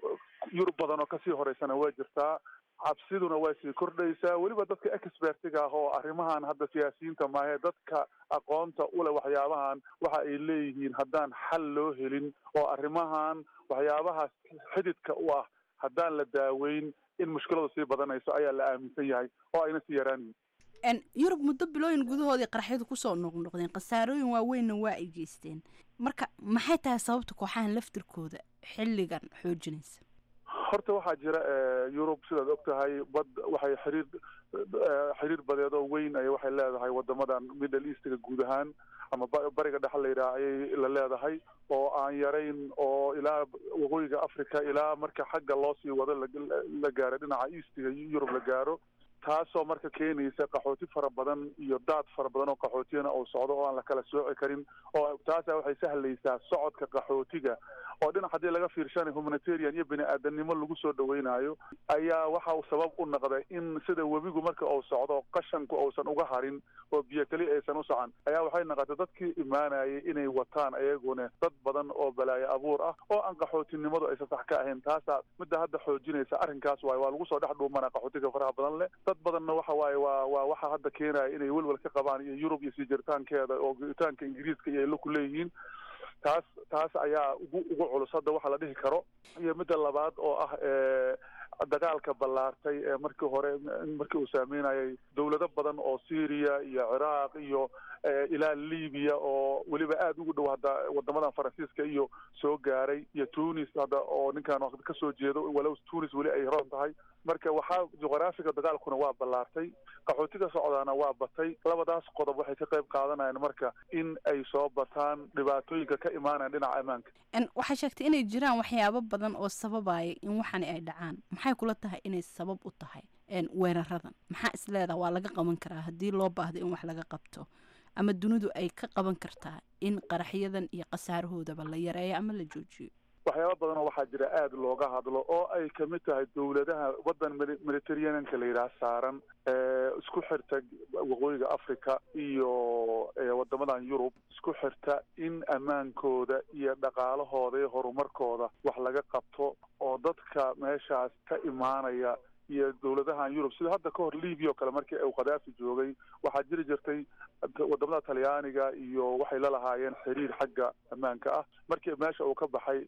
Speaker 15: yurub badan oo kasii horeysana way jirtaa cabsiduna way sii kordhaysaa weliba dadka expertiga ah oo arrimahan hadda siyaasiyiinta maahe dadka aqoonta ule waxyaabahan waxa ay leeyihiin haddaan xal loo helin oo arrimahan waxyaabahaas xididka u ah haddaan la daaweyn in mushkiladu sii badanayso ayaa la aaminsan yahay oo ayna sii yaraanayin
Speaker 14: yurub muddo bilooyin gudahoodii qaraxyadu kusoo noqnoqdeen khasaarooyin waaweynna waa ay geysteen marka maxay tahay sababta kooxahan laftirkooda xilligan xoojinaysa
Speaker 15: horta waxaa jira yurub sidaad og tahay bad waxay xiriir xiriir badeed oo weyn ay waxay leedahay wadamadan middle eastga guud ahaan ama bariga dhexe la yidhaha ayay la leedahay oo aan yarayn oo ilaa waqooyiga africa ilaa marka xagga loo sii wado la gaaro dhinaca eastga yurub la gaaro taasoo marka keenaysa qaxooti fara badan iyo daad fara badan oo qaxootiyana uu socdo oo aan la kala sooci karin oo taasa waxay sahlaysaa socodka qaxootiga oo dhinac haddii laga fiirshanay humanitarian iyo bini aadanimo lagu soo dhaweynayo ayaa waxa uu sabab u noqday in sida webigu marka uu socdo qashanku uusan uga harin oo biyo keli aysan u socan ayaa waxay noqotay dadkii imaanayay inay wataan ayaguna dad badan oo balaayo abuur ah oo aan qaxootinimadu aysan sax ka ahayn taasaa midda hadda xoojinaysa arrinkaas waaye waa lagu soo dhex dhuumana qaxootiga faraha badan leh dad badanna waxa waaye waa waa waxa hadda keenaya inay welwel ka qabaan iyo yurub iyo sii jiritaankeeda oo jiritaanka ingiriiska iyo ay la ku leeyihiin taas taas ayaa ugu ugu culus hadda waxa la dhihi karo iyo midda labaad oo ah dagaalka ballaartay ee markii hore markii uu saameynayay dowlado badan oo syria iyo ciraaq iyo ilaa libiya oo weliba aada ugu dhow hadda wadamadan faransiiska iyo soo gaaray iyo tunis hadda oo ninkan kasoo jeedo walow tunis weli ay roon tahay marka waxaa juqraafiga dagaalkuna waa ballaartay qaxootiga socdaana waa batay labadaas qodob waxay ka qayb qaadanayaan marka in ay soo bataan dhibaatooyinka ka imaanayan dhinaca ammaanka
Speaker 14: waxaa sheegtay inay jiraan waxyaabo badan oo sababaya in waxani ay dhacaan maxay kula tahay inay sabab u tahay weeraradan maxaa is leedaha waa laga qaban karaa haddii loo baahdo in wax laga qabto ama dunidu ay ka qaban kartaa in qaraxyadan iyo khasaarahoodaba la yareeyo ama la joojiyo
Speaker 15: waxyaaba badan oo waxaa jira aada looga hadlo oo ay kamid tahay dowladaha waddan mediterraneanka la yidhaha saaran isku xirta waqooyiga africa iyo wadamadan yurub isku xirta in ammaankooda iyo dhaqaalahooda iyo horumarkooda wax laga qabto oo dadka meeshaas ka imaanaya iyo dowladahan yurub sida hadda ka hor libya oo kale markii uu khadaafi joogay waxaa jiri jirtay wadamada talyaaniga iyo waxay la lahaayeen xiriir xagga ammaanka ah markii meesha uu ka baxay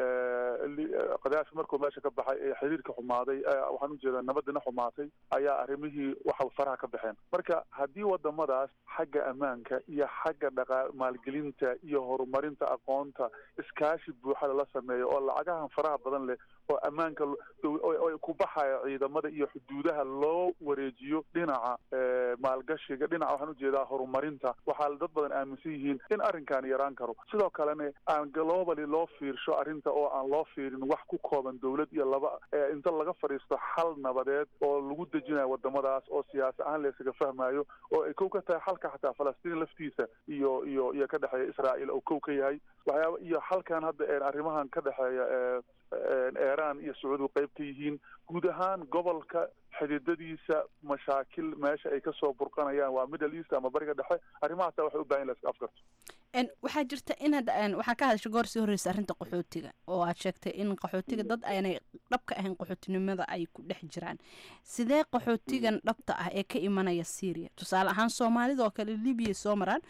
Speaker 15: khadaafi markuu meesha ka baxay ee xiriirka xumaaday waxaan ujeedaa nabadina xumaatay ayaa arrimihii waxa faraha ka baxeen marka haddii wadamadaas xagga ammaanka iyo xagga dhaqa maalgelinta iyo horumarinta aqoonta iskaashi buuxada la sameeyo oo lacagahan faraha badan leh oo ammaanka ku baxaya ciidamada iyo xuduudaha loo wareejiyo dhinaca maalgashiga dhinaca waxaan ujeedaa horumarinta waxaa dad badan aaminsan yihiin in arrinkan yaraan karo sidoo kalena aan globally loo fiirsho arrinta oo aan loo fiirin wax ku kooban dowlad iyo laba inta laga fadhiisto xal nabadeed oo lagu dejinayo wadamadaas oo siyaasi ahaan laysaga fahmayo oo ay kow ka tahay xalka xataa falastiin laftiisa iyo iyo iyo ka dhexeeya israael oo kow ka yahay waxyaaba iyo xalkan hadda arrimahan ka dhexeeya iran iyo sacuudigu qayb ka yihiin guud ahaan gobolka xididadiisa mashaakil meesha ay kasoo burqanayaan waa middle east ama bariga dhexe arrimahaasa waxay u bahan la iska afgarto
Speaker 14: waxaa jirta inaad waxaa ka hadashay goor sii horreysa arrinta qaxootiga oo aad sheegtay in qaxootiga dad aanay dhabka ahayn qaxootinimada ay ku dhex jiraan sidee qaxootigan dhabta ah ee ka imanaya syria tusaale ahaan soomaalida oo kale libiya soo maraan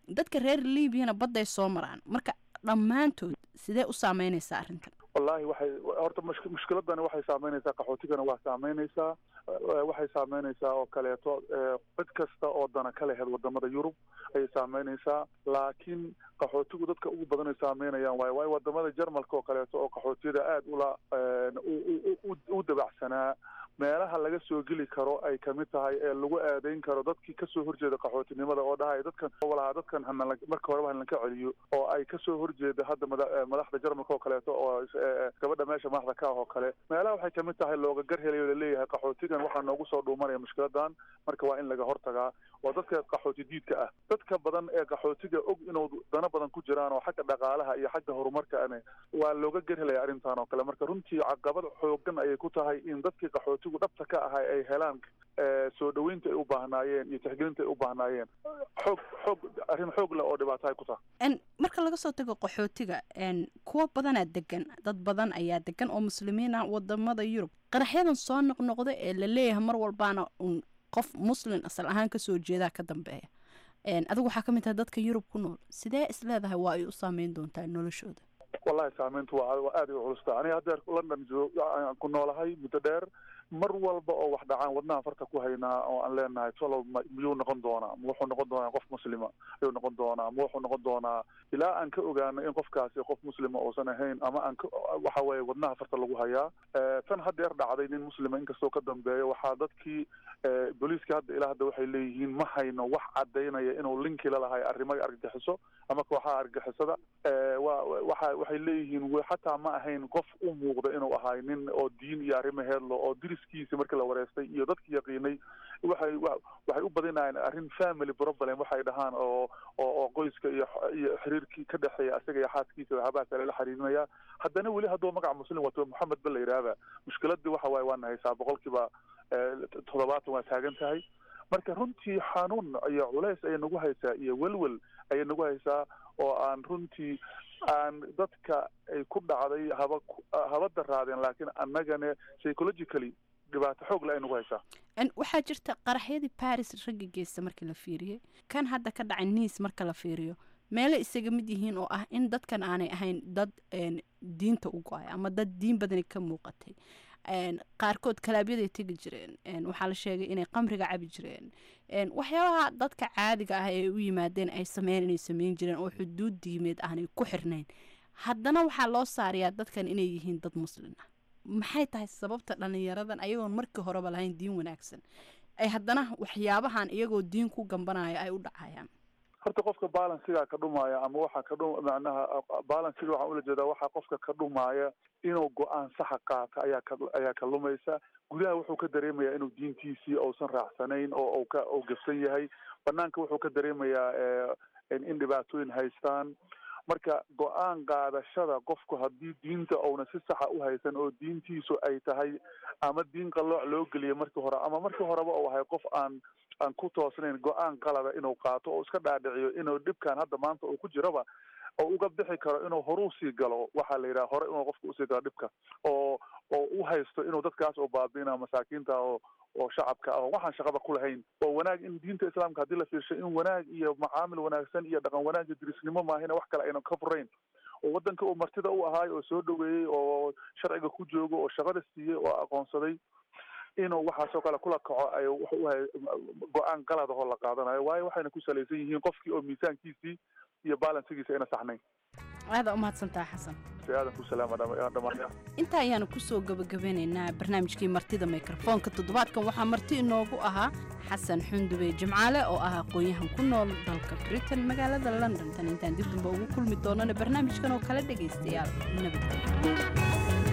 Speaker 14: dadka reer libyana badday soo maraan marka dhammaantood sidee u saameynaysaa arrintan
Speaker 15: wallahi waxay horta mush- mushkiladani waxay saameynaysaa qaxootigana waa saameynaysaa eh, waxay saameynaysaa oo kaleeto eh, cid kasta oo dana ka lehed wadamada yurub ayay saameynaysaa laakiin qaxootigu dadka ugu badan ay saameynayaan waayo waayo wadamada jarmalka oo kaleeto oo qaxootiyada aada ula eh, u- u- u- u dabacsanaa meelaha laga soo geli karo ay kamid tahay ee lagu aadeyn karo dadkii kasoo horjeeda qaxootinimada oo dhahaya dadkan walaha dadkan hana marka horeba hanlanka celiyo oo ay kasoo horjeeda hadda mada- eh, madaxda jarmalka oo kaleeto oo eh, gabadha meesha madaxda ka ah oo kale meelaha waxay kamid tahay looga gar helayo laleeyahay qaxootigan waxaa noogu soo dhuumanaya mushkiladan marka waa in laga hortagaa oo dadka qaxooti diidka ah dadka badan ee qaxootiga og inuu dana badan ku jiraan oo xagga dhaqaalaha iyo xagga horumarka ane waa looga gar helaya arrintan oo kale marka runtii caqabad xoogan ayay ku tahay in dadkii qaxootigu dhabta ka ahay ay helaan eh, soo dhaweynta ay u baahnaayeen iyo tixgelinta ay u baahnaayeen xoog xoog arrin xoog leh oo dhibaato ay ku tahay
Speaker 14: En marka laga soo tago qaxootiga en kuwo badanaa degan dad badan ayaa degan oo muslimiin ah wadamada yurub qaraxyadan soo noqnoqda ee la leeyahay mar walbaana un qof muslin asal ahaan kasoo jeedaa ka dambeeya En adigu waxaa ka mid tahay dadka yurub ku nool sidee is leedahay waa ay u saameyn doontaa noloshooda
Speaker 15: wallahi saameyntu waa waa aad ay u culusta aniga haddeer london joog aan ku noolahay muddo dheer mar walba oo wax dhacaan wadnaha farta ku haynaa oo aan leenahay tolow ma- miyuu noqon doonaa ma wuxuu noqon doonaa qof muslima ayuu noqon doonaa ma wuxuu noqon doonaa ilaa aan ka ogaano in qofkaasi qof muslima uusan ahayn ama aan ka waxa weeye wadnaha farta lagu hayaa Eh, tan haddeer dhacday nin muslima inkastoo ka dambeeya waxaa dadkii eh, booliiska hadda ilaa hadda waxay leeyihiin ma hayno wax cadaynaya inuu linki la lahay arrimaha argagixiso ama kooxaha argagixisada Eh, waa waxa waxay leeyihiin we- xataa ma ahayn qof u muuqda inuu ahay nin oo diin iyo arrimaheedlo oo diriskiisi markii la wareystay iyo dadki yaqiinay waxay wa- waxay u badinayaan arrin family problem waxay dhahaan oo oo oo qoyska iyo iyo xiriirkii ka dhexeeya isaga iyo xaaskiisa waxyaabahaas lala xiriirinaya haddana weli hadduu magaca muslim wato maxamed ba la yidhaahda mushkiladii waxa waaye waana haysaa boqolkiiba eh, toddobaatan waa taagan tahay marka runtii xanuun iyo culays ayay nagu haysaa iyo welwel ayay nagu haysaa oo aan runtii aan dadka ay ku dhacday haba ku- haba daraadeen laakiin annagana psychologically dhibaato xoog le ay nagu haysaa
Speaker 14: En waxaa jirta qaraxyadii baris ragga geysta markii la fiiriyey kan hadda ka dhacay niis marka la fiiriyo meelo isaga mid yihiin oo ah in dadkan aanay ahayn dad en, diinta u go-ay ama dad diin badani ka muuqatay En, qaarkood kalaabyadaay tegi jireen En, waxaa la sheegay inay qamriga cabi jireen En, waxyaabaha dadka caadiga ah ee u yimaadeen ay sameyn inay sameyn jireen oo xuduud diimeed aanay ku xirnayn haddana waxaa loo saarayaa dadkan inay yihiin dad muslin ah maxay tahay sababta dhalinyaradan ayagoon markii horeba lahayn diin wanaagsan ay haddana waxyaabahan iyagoo diin ku gambanaya ay u dhacayaan
Speaker 15: horta qofka balansigaa ka dhumaya ama waxaa ka dhu macnaha balansiga waxaan ula jeedaa waxaa qofka ka dhumaya inuu go-aan saxa qaata ayaa ka ayaa ka lumaysa gudaha wuxuu ka dareemayaa inuu diintiisii uusan raacsanayn oo uu ka uu gafsan yahay banaanka wuxuu ka dareemayaa eh, in dhibaatooyin haystaan marka go-aan qaadashada qofku haddii diinta uuna si saxa u haysan oo diintiisu ay tahay ama diin qalooc loo geliya markii hore ama markii horeba uu ahay qof aan aan ku toosnayn go-aan qalada inuu qaato oo iska dhaadhiciyo inuu dhibkan hadda maanta uu ku jiraba oo uga bixi karo inuu horu sii galo waxaa la yidhaha hore inuu qofka usii galo dhibka oo oo u haysto inuu dadkaas oo baabiina masaakiinta oo oo shacabka ah oo waxaan shaqaba ku lahayn oo wanaag in diinta islaamka haddii la fiirsho in wanaag iyo macaamil wanaagsan iyo dhaqan wanaag iyo dirisnimo maahina wax kale aynan ka furayn oo waddanka uu martida u ahaay oo soo dhaweeyey oo sharciga ku joogo oo shaqada siiyey oo aqoonsaday inuu waxaasoo kale kula kaco ay wuxuu u hay go-aan qalad ahoo la qaadanayo waayo waxayna ku salaysan yihiin qofkii oo miisaankiisii iyo balansigiisa ayna saxnayn
Speaker 14: aada umahadsantaha xasan
Speaker 15: si aadan ku salaama dhammaan
Speaker 14: intaa ayaanu kusoo gabagabeynaynaa barnaamijkii martida mikrofoonka toddobaadkan waxaa marti inoogu ahaa xasan xundube jimcaale oo ah aqoon-yahan ku nool dalka britain magaalada london tan intaan dib damba ugu kulmi doonana barnaamijkan oo kala dhegaystayaal nabadgelyo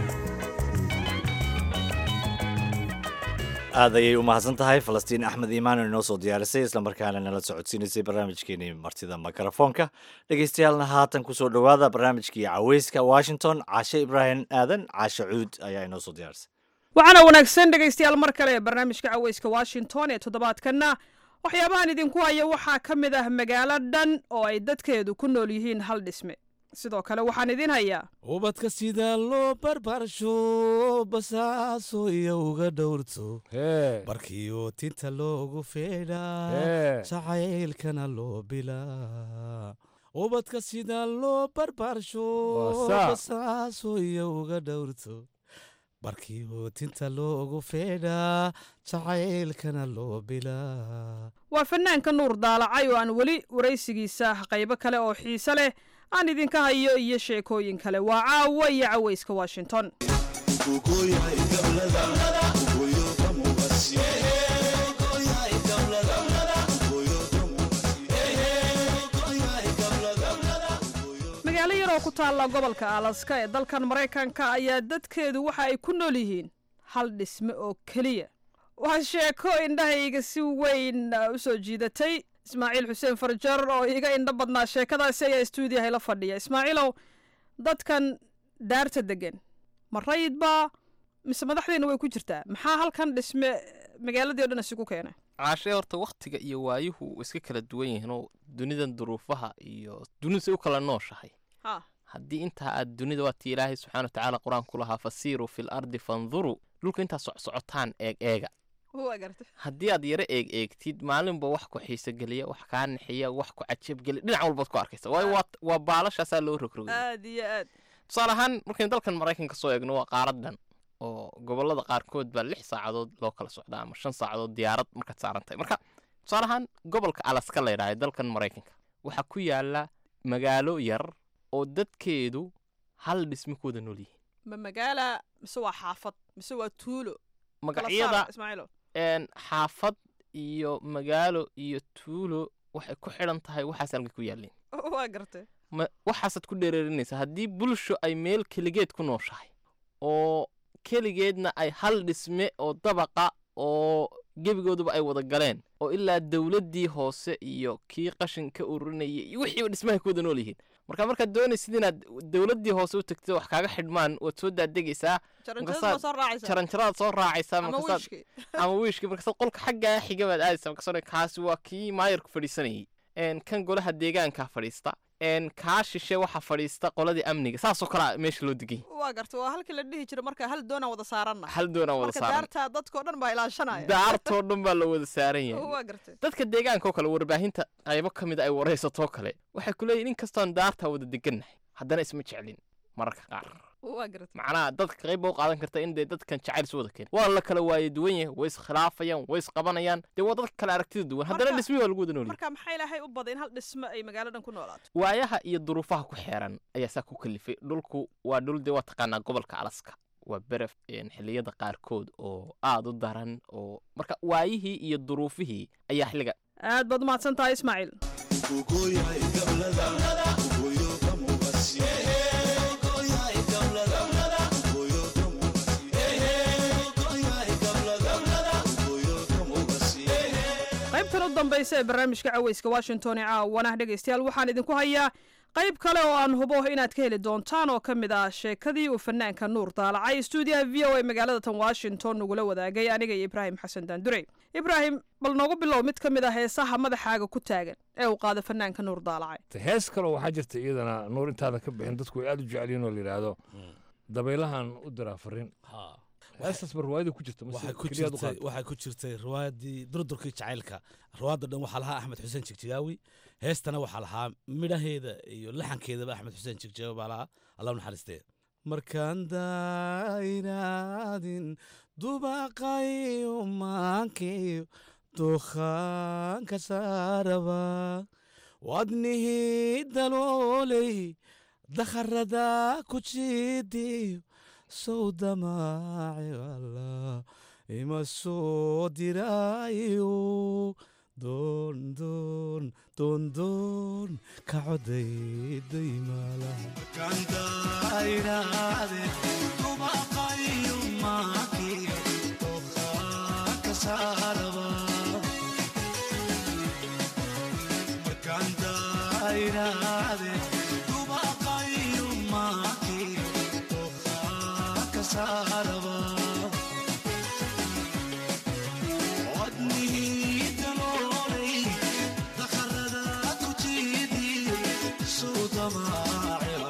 Speaker 2: aad ayay u mahadsan tahay falastiin axmed iimaan oo inoo soo diyaarisay islamarkaana nala socodsiinaysay barnaamijkeenii martida mikrofoonka dhegeystayaaalna haatan kusoo dhowaada barnaamijkii caweyska washington caashe ibraahim aadan caashe cuud ayaa inoo soo diyaarisay
Speaker 16: waxaana wanaagsan dhegaystayaal mar kale ee barnaamijka caweyska washington ee toddobaadkanna waxyaabahan idinku haya waxaa ka mid ah magaalo dhan oo ay dadkeedu ku nool yihiin hal dhisme sidoo kale waxaan idiin hayaa
Speaker 17: ubadka sida loo barbaarsho basaaso iyo uga dhowrto barkiyo tinta loogu feedhaa jacaylkana loo bilaa ubadka sida loo barbaarsho basaaso iyo uga dhowrto barkiyo tinta loogu feedhaa jacaylkana loo bilaa
Speaker 16: waa fanaanka nuur daalacay oo aan weli waraysigiisa qaybo kale oo xiise leh aan idinka hayo iyo sheekooyin kale waa caawa iyo cawayska washington magaalo yar oo ku taalla gobolka alaska ee dalkan maraykanka ayaa dadkeedu waxa ay ku nool yihiin hal dhisme oo keliya waa sheeko indhahayga si weyn u soo jiidatay ismaaciil xuseen farjar oo iga indho badnaa sheekadaasi ayaa stuudiyaha la fadhiya ismaaciilow dadkan daarta degan ma rayidbaa mise madaxdeena way ku jirtaa maxaa halkan dhisme magaaladii o dhan isugu keenay
Speaker 6: caashee horta wakhtiga iyo waayuhu way iska kala duwan yihiinoo dunidan duruufaha iyo dunidu say u kala nooshahay haddii intaa aad dunida waatii ilaahay subxana watacaala qur-aanku lahaa fasiiruu fil ardi fanduruu dhulka intaa socsocotaan eeg eega haddii aad yaro eeg eegtid maalinba wax ku xiiso geliya wax kaa nixiya wax ku cajabgeliya dhinac walbaad ku arkaysa waayo waa waa baalashaasaa loo rogrogay
Speaker 16: aad iyo aad
Speaker 6: tusaale ahaan markaynu dalkan maraykanka soo eegno waa qaaradan oo gobolada qaarkood baa lix saacadood loo kala socdaa ama shan saacadood diyaarad markaad saaran tahay marka tusaale ahaan gobolka alaska la yidhahda dalkan maraykanka waxaa ku yaala magaalo yar oo dadkeedu hal dhisme ku wada nool yihiin
Speaker 16: ma magaala mise waa xaafad mise waa tuulo
Speaker 6: magacyada xaafad iyo magaalo iyo tuulo waxay ku xidhan tahay waxaas halka ku yaalleen
Speaker 16: waa gartay
Speaker 6: waxaasaad ku dheereerinaysaa haddii bulsho ay meel keligeed ku nooshahay oo keligeedna ay hal dhisme oo dabaqa oo gebigooduba ay wada galeen oo ilaa dowladdii hoose iyo kii qashin ka ururinayay iyo wixiiba dhismahay ku wada nool yihiin marka markaad doonaysid inaad dowladdii hoose u tagtid wax kaaga xidhmaan waad soo daadegaysaa jaranjaradaad soo raacaysaa ama wiishkii markaasaad qolka xaggaa xiga baad aadaysaa markaasoo kaasi waa kii maayarku fadhiisanayay kan golaha deegaankaa fadhiista kaa shishe waxaa fadhiista qoladii amniga saasoo kalea meesha loo degay
Speaker 16: waa garta waa halkii la dhihi jira marka hal doonaan wada saaranna
Speaker 6: hal doonaan wada
Speaker 16: marka
Speaker 6: saaran
Speaker 16: daartaa dadkao dhan baa ilaashanaya
Speaker 6: daartoo dhan baa la wada saaran yahay
Speaker 16: waa gartay
Speaker 6: dadka deegaankaoo kale warbaahinta qaybo ka mid ay waraysatoo kale waxay ku leeyihin in kastoon daartaa wada degannahay haddana isma jeclin mararka qaar
Speaker 16: waa gartay
Speaker 6: macnaha dadka qayb baa u qaadan karta in dee dadkan jacayl isu wada keen waa la kala waaye duwan yahay way iskhilaafayaan way isqabanayaan dee waa dadka kale aragtida duwan haddana dhismihii waa lagu wada noolyahay
Speaker 16: marka maxaa ilaahay u baday in hal dhisme ay magaalo dhan ku noolaato
Speaker 6: waayaha iyo duruufaha ku xeeran ayaa saa ku kalifay dhulku waa dhul dee waa taqaanaa gobolka alaska waa beref xilliyada qaarkood oo aad u daran oo marka waayihii iyo duruufihii ayaa xilliga
Speaker 16: aad baad umahadsan tahay ismaaciil qaybtan u dambaysa ee barnaamijka caweyska washington ee caawanah dhegaystayaal waxaan idinku hayaa qayb kale oo aan hubo inaad ka heli doontaan oo ka mid ah sheekadii uu fanaanka nuur daalacay stuudiyaha v o a magaalada tan washington nagula wadaagay aniga iyo ibraahim xasan daandurey ibraahim bal noogu bilow mid ka mid ah heesaha madaxaaga ku taagan ee uu qaada fanaanka nuur daalacay
Speaker 18: hees kaloo waxaa jirta iyadana nuur intaadan ka bixin dadku way aad u jecelyihin oo la yidhaahdo dabaylahan u diraa fariin heestaas ba riwaayada ku jirta
Speaker 17: waxay ku jirtay waxay ku jirtay riwaayadii durdurkii jacaylka riwaayadda dhan waxaa lahaa axmed xuseen jigjigaawi heestana waxaa lahaa midhaheeda iyo laxankeedaba axmed xuseen jigjigaawi baa lahaa allah u naxariistee markaan daaynaadin dubaqayo maankiyo dukhaanka saaraba wadnihii dalooley dakharada ku jiidiyo sow damaaci allah ima soo diraayo doon doon doon doon ka coday daymaalaha
Speaker 19: Sudama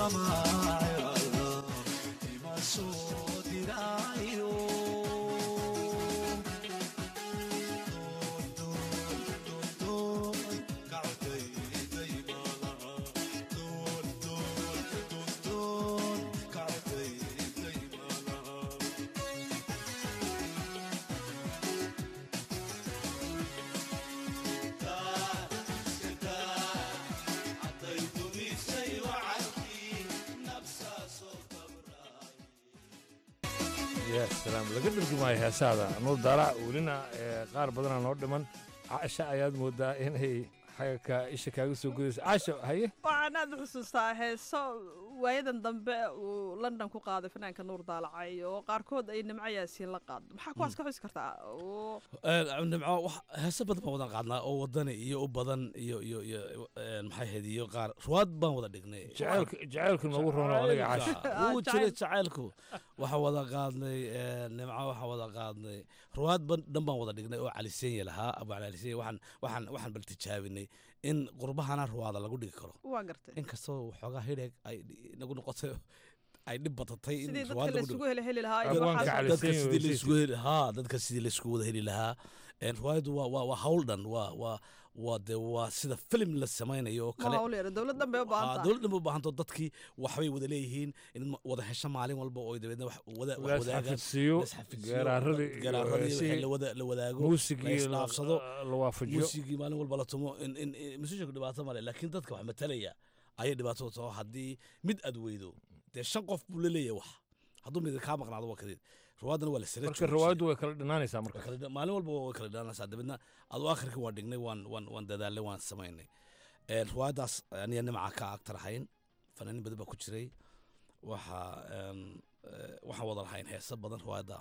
Speaker 18: ya salaam laga dhurgumaayo heesaada nuur daalac welina ee, qaar badanaa noo dhiman caasha ayaad moodaa inay xagga ka isha kaaga soo gudayso caasha haye
Speaker 16: waxaan aad u xusuustaa heeso waayadan dambe uu london ku qaaday fanaanka nuur daalacay oo qaarkood ay nimco yaasiin la qaado maxaa kuwaas ka xusi kartaa oo
Speaker 17: nimco wax heese badan baan wadan qaadnaa oo wadani iyo u badan iyo iyo iyo een, maxay ahayd iyo qaar ruwaad baan wada dhignay
Speaker 18: Jacaylka- jacaylka noogu rono adiga caasha.
Speaker 17: Jacaylka, wuu
Speaker 18: Ah,
Speaker 17: jiray
Speaker 18: jacayl-
Speaker 17: jacaylku waxaa wada qaadnay een, nimco waxaa wada qaadnay ruwaad ban- dhan baan wada dhignay oo caliseenya lahaa abu cali caliseenya waxaan waxaan waxaan bal tijaabinay in qurbahana ruwaada lagu dhigi karo
Speaker 16: waa gartay
Speaker 17: inkastoo waxoogaa hidheeg ay nagu noqotay ay dhib badatay in
Speaker 16: sidii dadka
Speaker 17: ruwaad
Speaker 16: la
Speaker 17: lagu dhigo.
Speaker 16: isugu heli heli lahaa iyo
Speaker 17: dadka
Speaker 16: waxaas oo
Speaker 17: dadka
Speaker 16: dhan.
Speaker 17: sidii la isugu heli haa dadka sidii la isugu wada heli lahaa een riwaayaddu waa waa waa hawl dhan waa waa waa dee waa sida film la samaynayo oo
Speaker 16: ma
Speaker 17: kale
Speaker 16: hawl yar dowlad dhan bay u baahan
Speaker 17: Aa,
Speaker 16: tahay
Speaker 17: dowlad dhan ba u baahanto dadkii waxbay wada leeyihiin in ma- wada hesho maalin walba oo dabeedna wax wada wax
Speaker 18: La
Speaker 17: wadaagaan
Speaker 18: isxafidsiiyo,
Speaker 17: la isxafidsiiyo,
Speaker 18: geeraaradii iyo
Speaker 17: geeraaradii wixii
Speaker 18: heesihii,
Speaker 17: la wada la wadaago
Speaker 18: muusigii
Speaker 17: la
Speaker 18: la-
Speaker 17: isdhaafsado
Speaker 18: la waafajiyo.
Speaker 17: muusigii maalin walba la tumo in in in- musicianku dhibaato male laakiin dadka wax matalaya ayay dhibaato taho haddii mid aad weydo dee shan qof buu la leeyahay wax hadduu mid kaa maqnaado waa kadeed ruwaadana waa la sira
Speaker 18: marka riwaayaddu way kala dhinaanaysaa marka
Speaker 17: maalin walba way kala dhaanaysaa dabeedna adu akhirkii waan dhignay waan waan waan dadaalnay waan samaynay Een, riwaayaddaas aniga nimca ka agtar ahayn fanaaniin badan baa ku jiray waxaa een, eh, waxaan wada lahayn heeso badan riwaayadda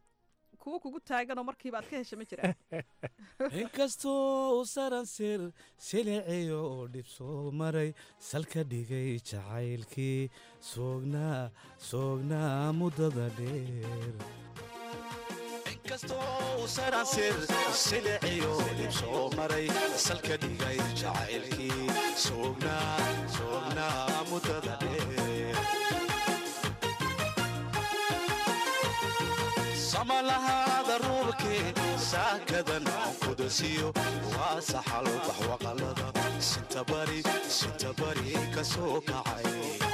Speaker 16: kuwa kugu taaganoo markiiba aad ka hesha ma jiraan
Speaker 17: inkastoo u saransir siliciyo oo dhib soo maray salka dhigay jacaylkii soognaa soognaa muddada dheer
Speaker 19: inkastoo saransir siliciyo dhib soo maray salka dhigay jacaylkii soognaa soognaa muddada dheer samalahaada ruubkee saakadan kudasiyo waa saxal baxwaqalada sintabari sintabari ka soo kacay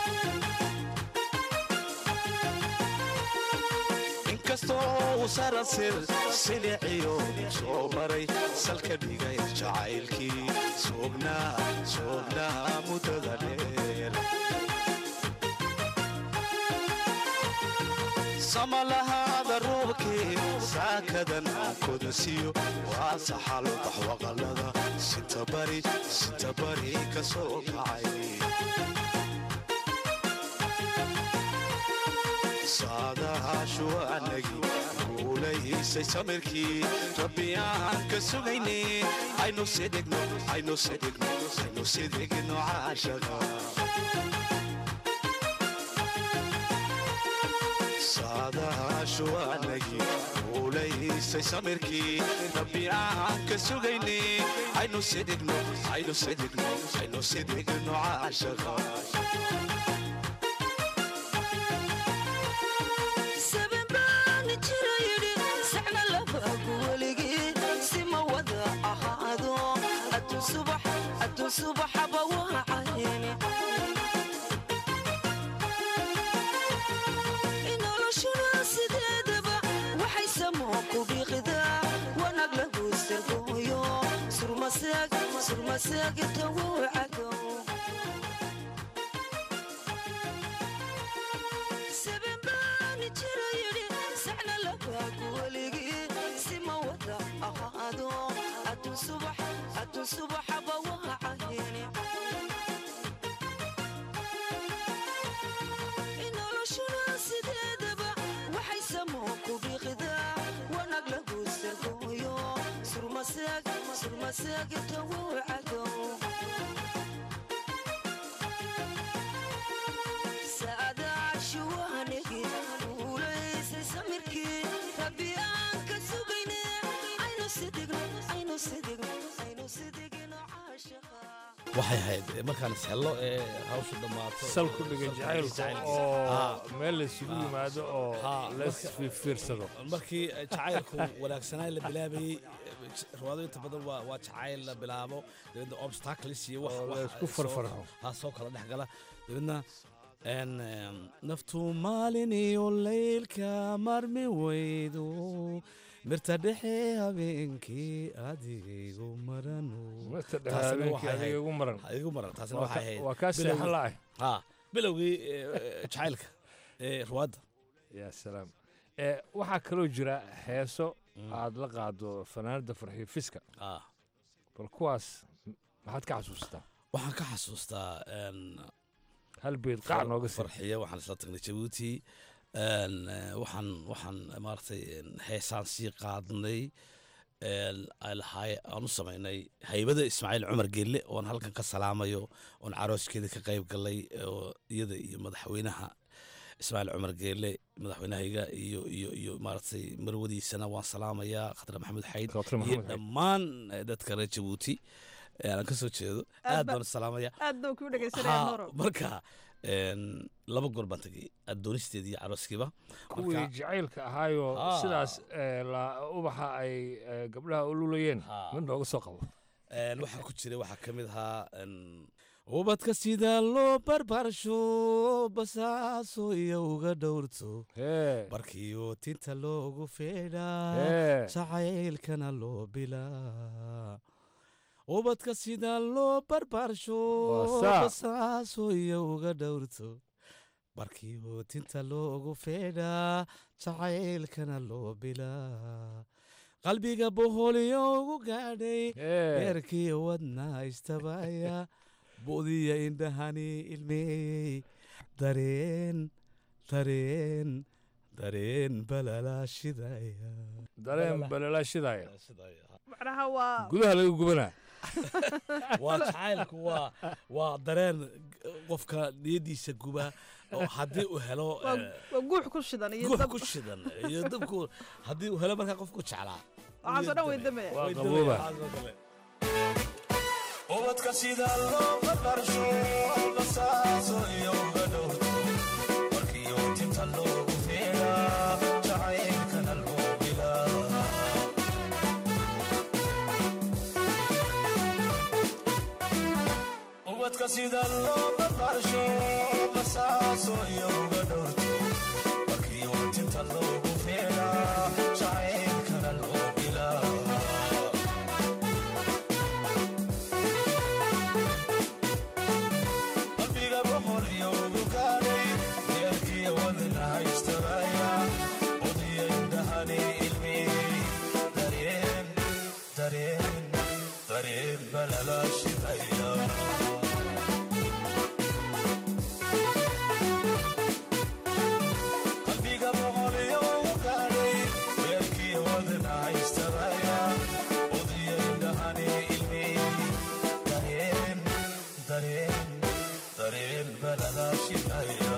Speaker 19: inkastoo uu saransir siliciyo soo maray salka dhigay jacaylkii soognaa soognaa muddada dheer samalahaada ruubkee saakadan kudasiyo waa saxal baxwaqalada sintabari sintabari ka soo kacay saadaashu anagi guulaysay samirkii rabbi aan ka sugayne aynu sidhigno aynu sidhigno aynu sidhigno caashaqa saadaashu anagi guulaysay samirkii rabbi aan ka sugayne aynu sidhigno aynu sidhigno aynu sidhigno caashaqa
Speaker 20: sabanbaani jira yidhi sacna labaagu weligii si ma wada ahaado adduun subax adduun subaxaba waa cayni noloshuna sideedaba waxay samoo ku dhiiqidaa wanag lagu sirgooyo surmaseeg surmaseegta wuu cadow sabanbaani jira yidhi sacna labaagu weligii si ma wada ahaado adduun subax adduun subaxaba waa cayni noloshuna sideedaba waxay samoo ku dhiiqidaa wanag lagu sirgooyo surmaseeg surmaseegta wuu cadow saadaashu waanigi guulaysay samirkii rabbi aan ka sugayne aynu sidigno aynu sidigno aynu sidigno caashaqa
Speaker 17: waxay ahayd eh, markaan ishello ee hawshu dhammaato
Speaker 18: sal ku dhiga jacaylka oo meel laysugu yimaado oo
Speaker 17: Ah,
Speaker 18: lays
Speaker 17: marka-
Speaker 18: fiirfiirsado
Speaker 17: markii eh, jacaylku wanaagsanaa la bilaabayey eh, riwaado inta badan waa waa jacayl la bilaabo dabeedna obstacles iyo wax
Speaker 18: Oo la
Speaker 17: wax
Speaker 18: isku
Speaker 17: soo-
Speaker 18: farfarxo.
Speaker 17: ha soo kala dhex gala dabeedna en, em, naftu maalin iyo leylka marmi weydo mirta dhexe habeenkii adigaygu marano
Speaker 18: Mirta dhexe
Speaker 17: Taasina
Speaker 18: habeenkii
Speaker 17: waxay ahayd-
Speaker 18: adiga igu maran.
Speaker 17: igu maran taasina
Speaker 18: Waa
Speaker 17: waxay
Speaker 18: ka-
Speaker 17: ahayd
Speaker 18: waa kaa
Speaker 17: bilowgii-
Speaker 18: seexan la'ah.
Speaker 17: ha bilowgii eh, eh, jacaylka ee ruwaadda
Speaker 18: yaa salaam Eh, waxaa kaloo jira heeso aad la qaado fanaanada farxiyo fiska bal kuwaas maxaad ka xasuustaa
Speaker 17: waxaan ka xasuustaa en,
Speaker 18: hal beed qac nooga sii
Speaker 17: farxiya waxaan isla tagnay jabuuti en, eh, waxaan waxaan maaragtay en, heesaan sii qaadnay en, ay lahaay- aan u samaynay haybada ismaaciil cumar geelle oon halkan ka salaamayo oon carooskeeda ka qayb galay oo iyada iyo madaxweynaha ismaaciil cumar geelle madaxweynahayga iyo iyo iyo maaragtay marwadiisana waan salaamayaa khatar maxamed xayd
Speaker 18: Khatar
Speaker 17: iyo
Speaker 18: Maxamed Xayd.
Speaker 17: dhammaan eh, dadka reer jabuuti ee aan ka soo jeedo
Speaker 16: Aad
Speaker 17: aad
Speaker 16: ba-
Speaker 17: baan u salaamaya
Speaker 16: aad baan kuu dhegaysanaya
Speaker 17: Ha,
Speaker 16: noro
Speaker 17: marka en, laba goor baan tegey adoonisteeda iyo carooskiiba
Speaker 18: kuwii
Speaker 17: Marka-
Speaker 18: jacaylka ahaayoo
Speaker 17: Ah.
Speaker 18: sidaas eh, la- ubaxa ay eh, gabdhaha u lulayeen mid nooga soo qabo
Speaker 17: En, waxaa ku jiray waxaa ka mid ahaa en, ubadka sida loo barbaarsho basaaso iyo uga dhowrto barkiyo tinta loogu feedhaa
Speaker 18: Hee.
Speaker 17: jacaylkana loo bilaa ubadka sida loo barbaarsho
Speaker 18: Waa saa.
Speaker 17: basaaso iyo uga dhowrto barkiyo tinta loogu feedhaa jacaylkana loo bilaa qalbiga boholyo ugu gaadhay beerkii wadna istabaya bu'diya indhahani ilmeeyey dareen dareen dareen balalaashidaya
Speaker 18: dareen balalaashidaya
Speaker 16: macnaha waa
Speaker 18: gudaha laga gubanaa
Speaker 17: waa jacaylku waa waa dareen qofka niyadiisa guba oo haddii uu helo
Speaker 16: waa
Speaker 17: eh,
Speaker 16: waa guux ku shidan iyo
Speaker 17: guux
Speaker 16: dab
Speaker 17: ku shidan iyo dabku haddii uu helo markaa qofku jeclaa
Speaker 16: waxaasoo dhan way damaya
Speaker 17: Way damaya, waxaasoo kale.
Speaker 19: ubadka sida loo barbaarsho basaaso iyo uga dhowrto markiyo tinta loogu feeraa jacaylkana loo bilaa ubadka sida loo barbaarsho basaaso iyo uga dhowrto markiyo tinta loogu feeraa jacaylkana loo bilaa qalbiga boqol iyo ugu gaadhay deerkii wadna haystabaya odiya indhahani ilmiyey dareen dareen dareen balalaashidaya qalbiga boqol iyo ugu gaadhay deerkii wadna haystabaya odiya indhahani ilmiyey dareen dareen dareen balalaashidaya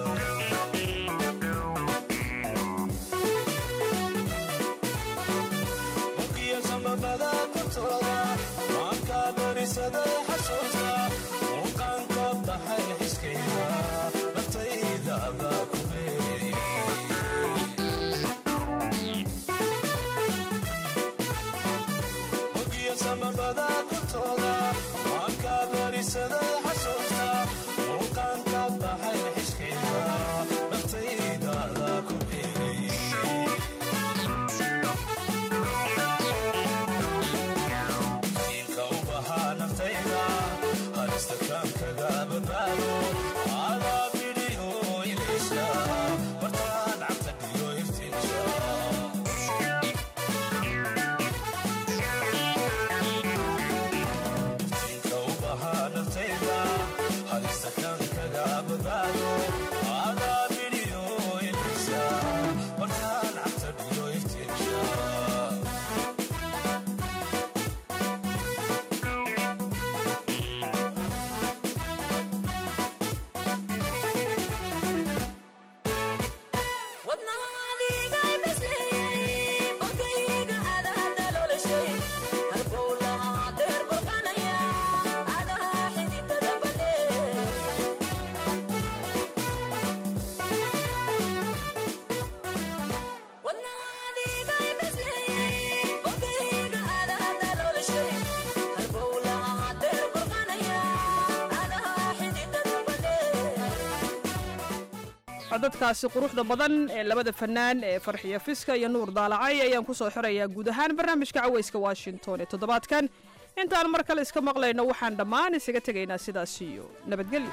Speaker 19: bukiya sambabada kortooda maanka barisaday xasuusta muuqaankood baxay xiskayda naftayda abaa ku beerayay bukiya sambabada kortooda maanka barisaday xasuusta muuqaankood baxay xiskayda naftayda abaa ku beerayay diinka u bahaa naftayda halista kaan kaga badbaado adaa bidhiyo ilaysa bartaan cabta dhiyo iftiinsa diinka u bahaa naftayda
Speaker 16: codadkaasi quruxda badan ee labada fanaan ee farxiyo fiska iyo nuur daalacay ayaan ku soo xirayaa guud ahaan barnaamijka caweyska washington ee toddobaadkan intaan mar kale iska maqlayno waxaan dhammaan isaga tegaynaa sidaas iyo nabadgelyo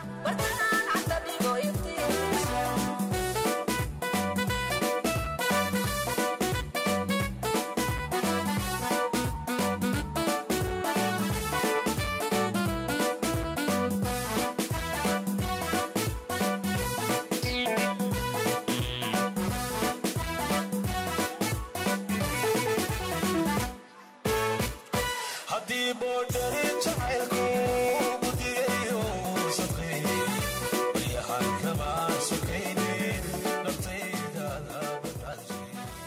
Speaker 19: haddii boodhari jacaylku mudiyayo sadqeeye baryahan kama sokaynin naftaydaada badbaadje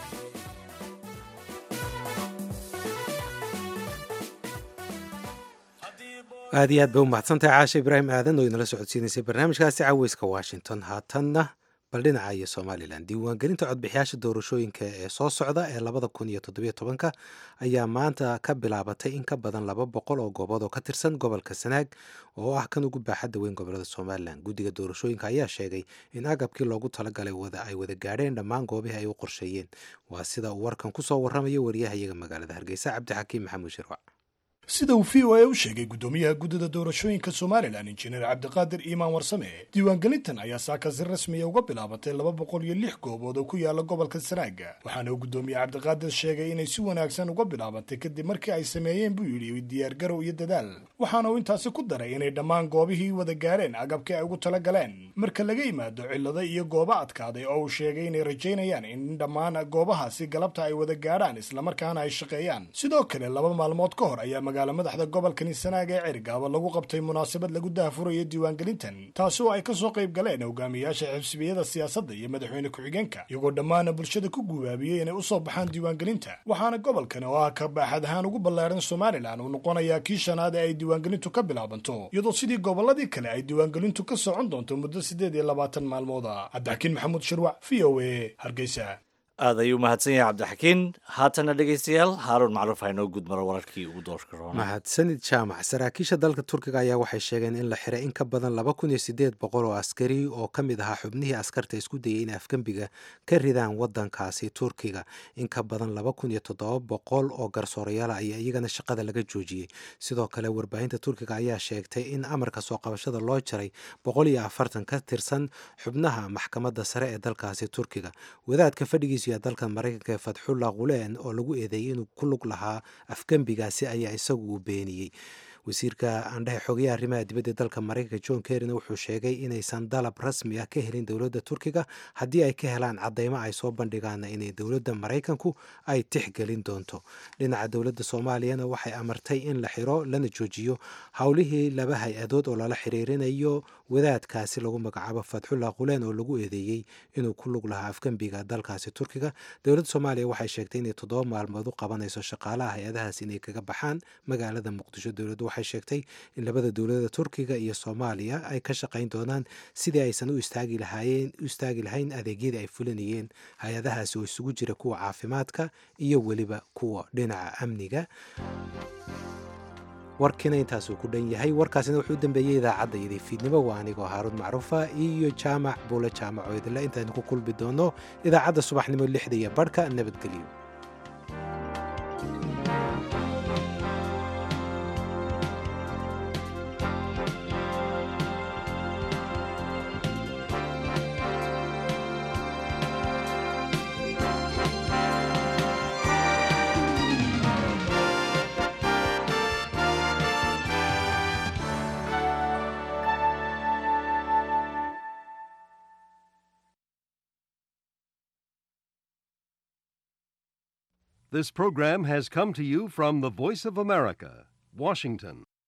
Speaker 1: aad iyo aad ba u mahadsantahay caasha ibraahim aadan oo inala socodsiinaysay barnaamijkaasi caweyska washington haatanna bal dhinaca iyo somalilan diiwaangelinta codbixiyaasha doorashooyinka ee soo socda ee labada kun iyo toddobiyo tobanka ayaa maanta ka bilaabatay in ka badan laba boqol oo goobood oo ka tirsan gobolka sanaag oo ah kan ugu baaxadda weyn gobolada somalilan guddiga doorashooyinka ayaa sheegay in agabkii loogu talagalay wada ay wada gaadheen dhammaan goobihii ay u qorsheeyeen waa sida uu warkan ku soo warramayo wariyahayaga magaalada hargeysa cabdixakiim maxamuud shirwac
Speaker 21: sida uu v o a u sheegay guddoomiyaha guddida doorashooyinka somalilan injineer cabdiqaadir iimaan warsame diiwaangelintan ayaa saaka si rasmiya uga bilaabatay laba boqol iyo lix goobood oo ku yaala gobolka sanaaga waxaana uu guddoomiye cabdiqaadir sheegay inay si wanaagsan uga bilaabatay kadib markii ay sameeyeen buu yidhi diyaargarow iyo dadaal waxaana uu intaasi ku daray inay dhammaan goobihii wada gaadheen agabkii ay ugu tala galeen marka laga yimaado cillado iyo goobo adkaaday oo uu sheegay inay rajaynayaan in dhammaan goobahaasi galabta ay wada gaadhaan islamarkaana ay shaqeeyaan sidoo kale laba maalmood ka hor ayaa magaala madaxda gobolkani sanaaga ee cergaaba lagu qabtay munaasabad lagu daahfurayo diiwaangelintan taasi oo ay ka soo qayb galeen hogaamiyaasha xibsibiyada siyaasadda iyo madaxweyne ku-xigeenka iyagoo dhammaana bulshada ku gubaabiyey inay usoo baxaan diiwaangelinta waxaana gobolkani oo ah ka baaxad ahaan ugu ballaaran somalilan uu noqonayaa kii shanaad ee ay diiwaangelintu ka bilaabanto iyadoo sidii gobolladii kale ay diiwaangelintu ka socon doonto muddo siddeed iyo labaatan maalmooda cabdixakiin maxamuud shirwac v o a hargeysa
Speaker 2: aad ayuu mahadsan yahay cabdixakiin haatana dhegaystayaal haaruun macruuf haynoo gudmaro wararkii ugu doorka roona
Speaker 1: mahadsanid jaamac saraakiisha dalka turkiga ayaa waxay sheegeen in la xiray in ka badan laba kun iyo sideed boqol oo askari oo ka mid ahaa xubnihii askarta isku dayay in afgembiga ka ridaan wadankaasi turkiga in ka badan laba kun iyo toddoba boqol oo garsoorayaal ayaa iyagana shaqada laga joojiyey sidoo kale warbaahinta turkiga ayaa sheegtay in amarka soo qabashada loo jaray boqol iyo afartan ka tirsan xubnaha maxkamadda sare ee dalkaasi turkiga wadaadka fadhigiisu dalka maraykanka ee fatxullah quleen oo lagu eedeeyey inuu ku lug lahaa afgembigaasi ayaa isagu uu beeniyey wasiirka aandhehe xogayaha arrimaha dibadda dalka maraykanka john kerryna wuxuu sheegay inaysan dalab rasmi ah ka helin dowladda turkiga haddii ay ka helaan cadeymo ay soo bandhigaana inay dowladda maraykanku ay tixgelin doonto dhinaca dowladda soomaaliyana waxay amartay in la xiro lana joojiyo howlihii laba hay-adood oo lala xiriirinayo wadaadkaasi lagu magacaabo fatxullah quleen oo lagu eedeeyey inuu ku lug lahaa afgembiga dalkaasi turkiga dowladda soomaaliya waxay sheegtay inay toddoba maalmood u qabanayso shaqaalaha hay-adahaas inay kaga baxaan magaalada muqdisho dowladdu waxay sheegtay in labada dowladda turkiga iyo soomaaliya ay ka shaqayn doonaan sidii aysan u istaagi lahaayeen u istaagi lahayn adeegyadii ay fulinayeen hay-adahaasi oo isugu jira kuwa caafimaadka iyo weliba kuwa dhinaca amniga warkiina intaasuu ku dhan yahay warkaasina wuxuu u dambeeyey idaacadda iyadii fiidnimo waa anigoo haaruun macruufa iyo jaamac buule jaamac oo idinle intaaynu ku kulmi doono idaacadda subaxnimo lixda iyo barhka nabadgelyo
Speaker 22: This program has come to you from the Voice of America, Washington.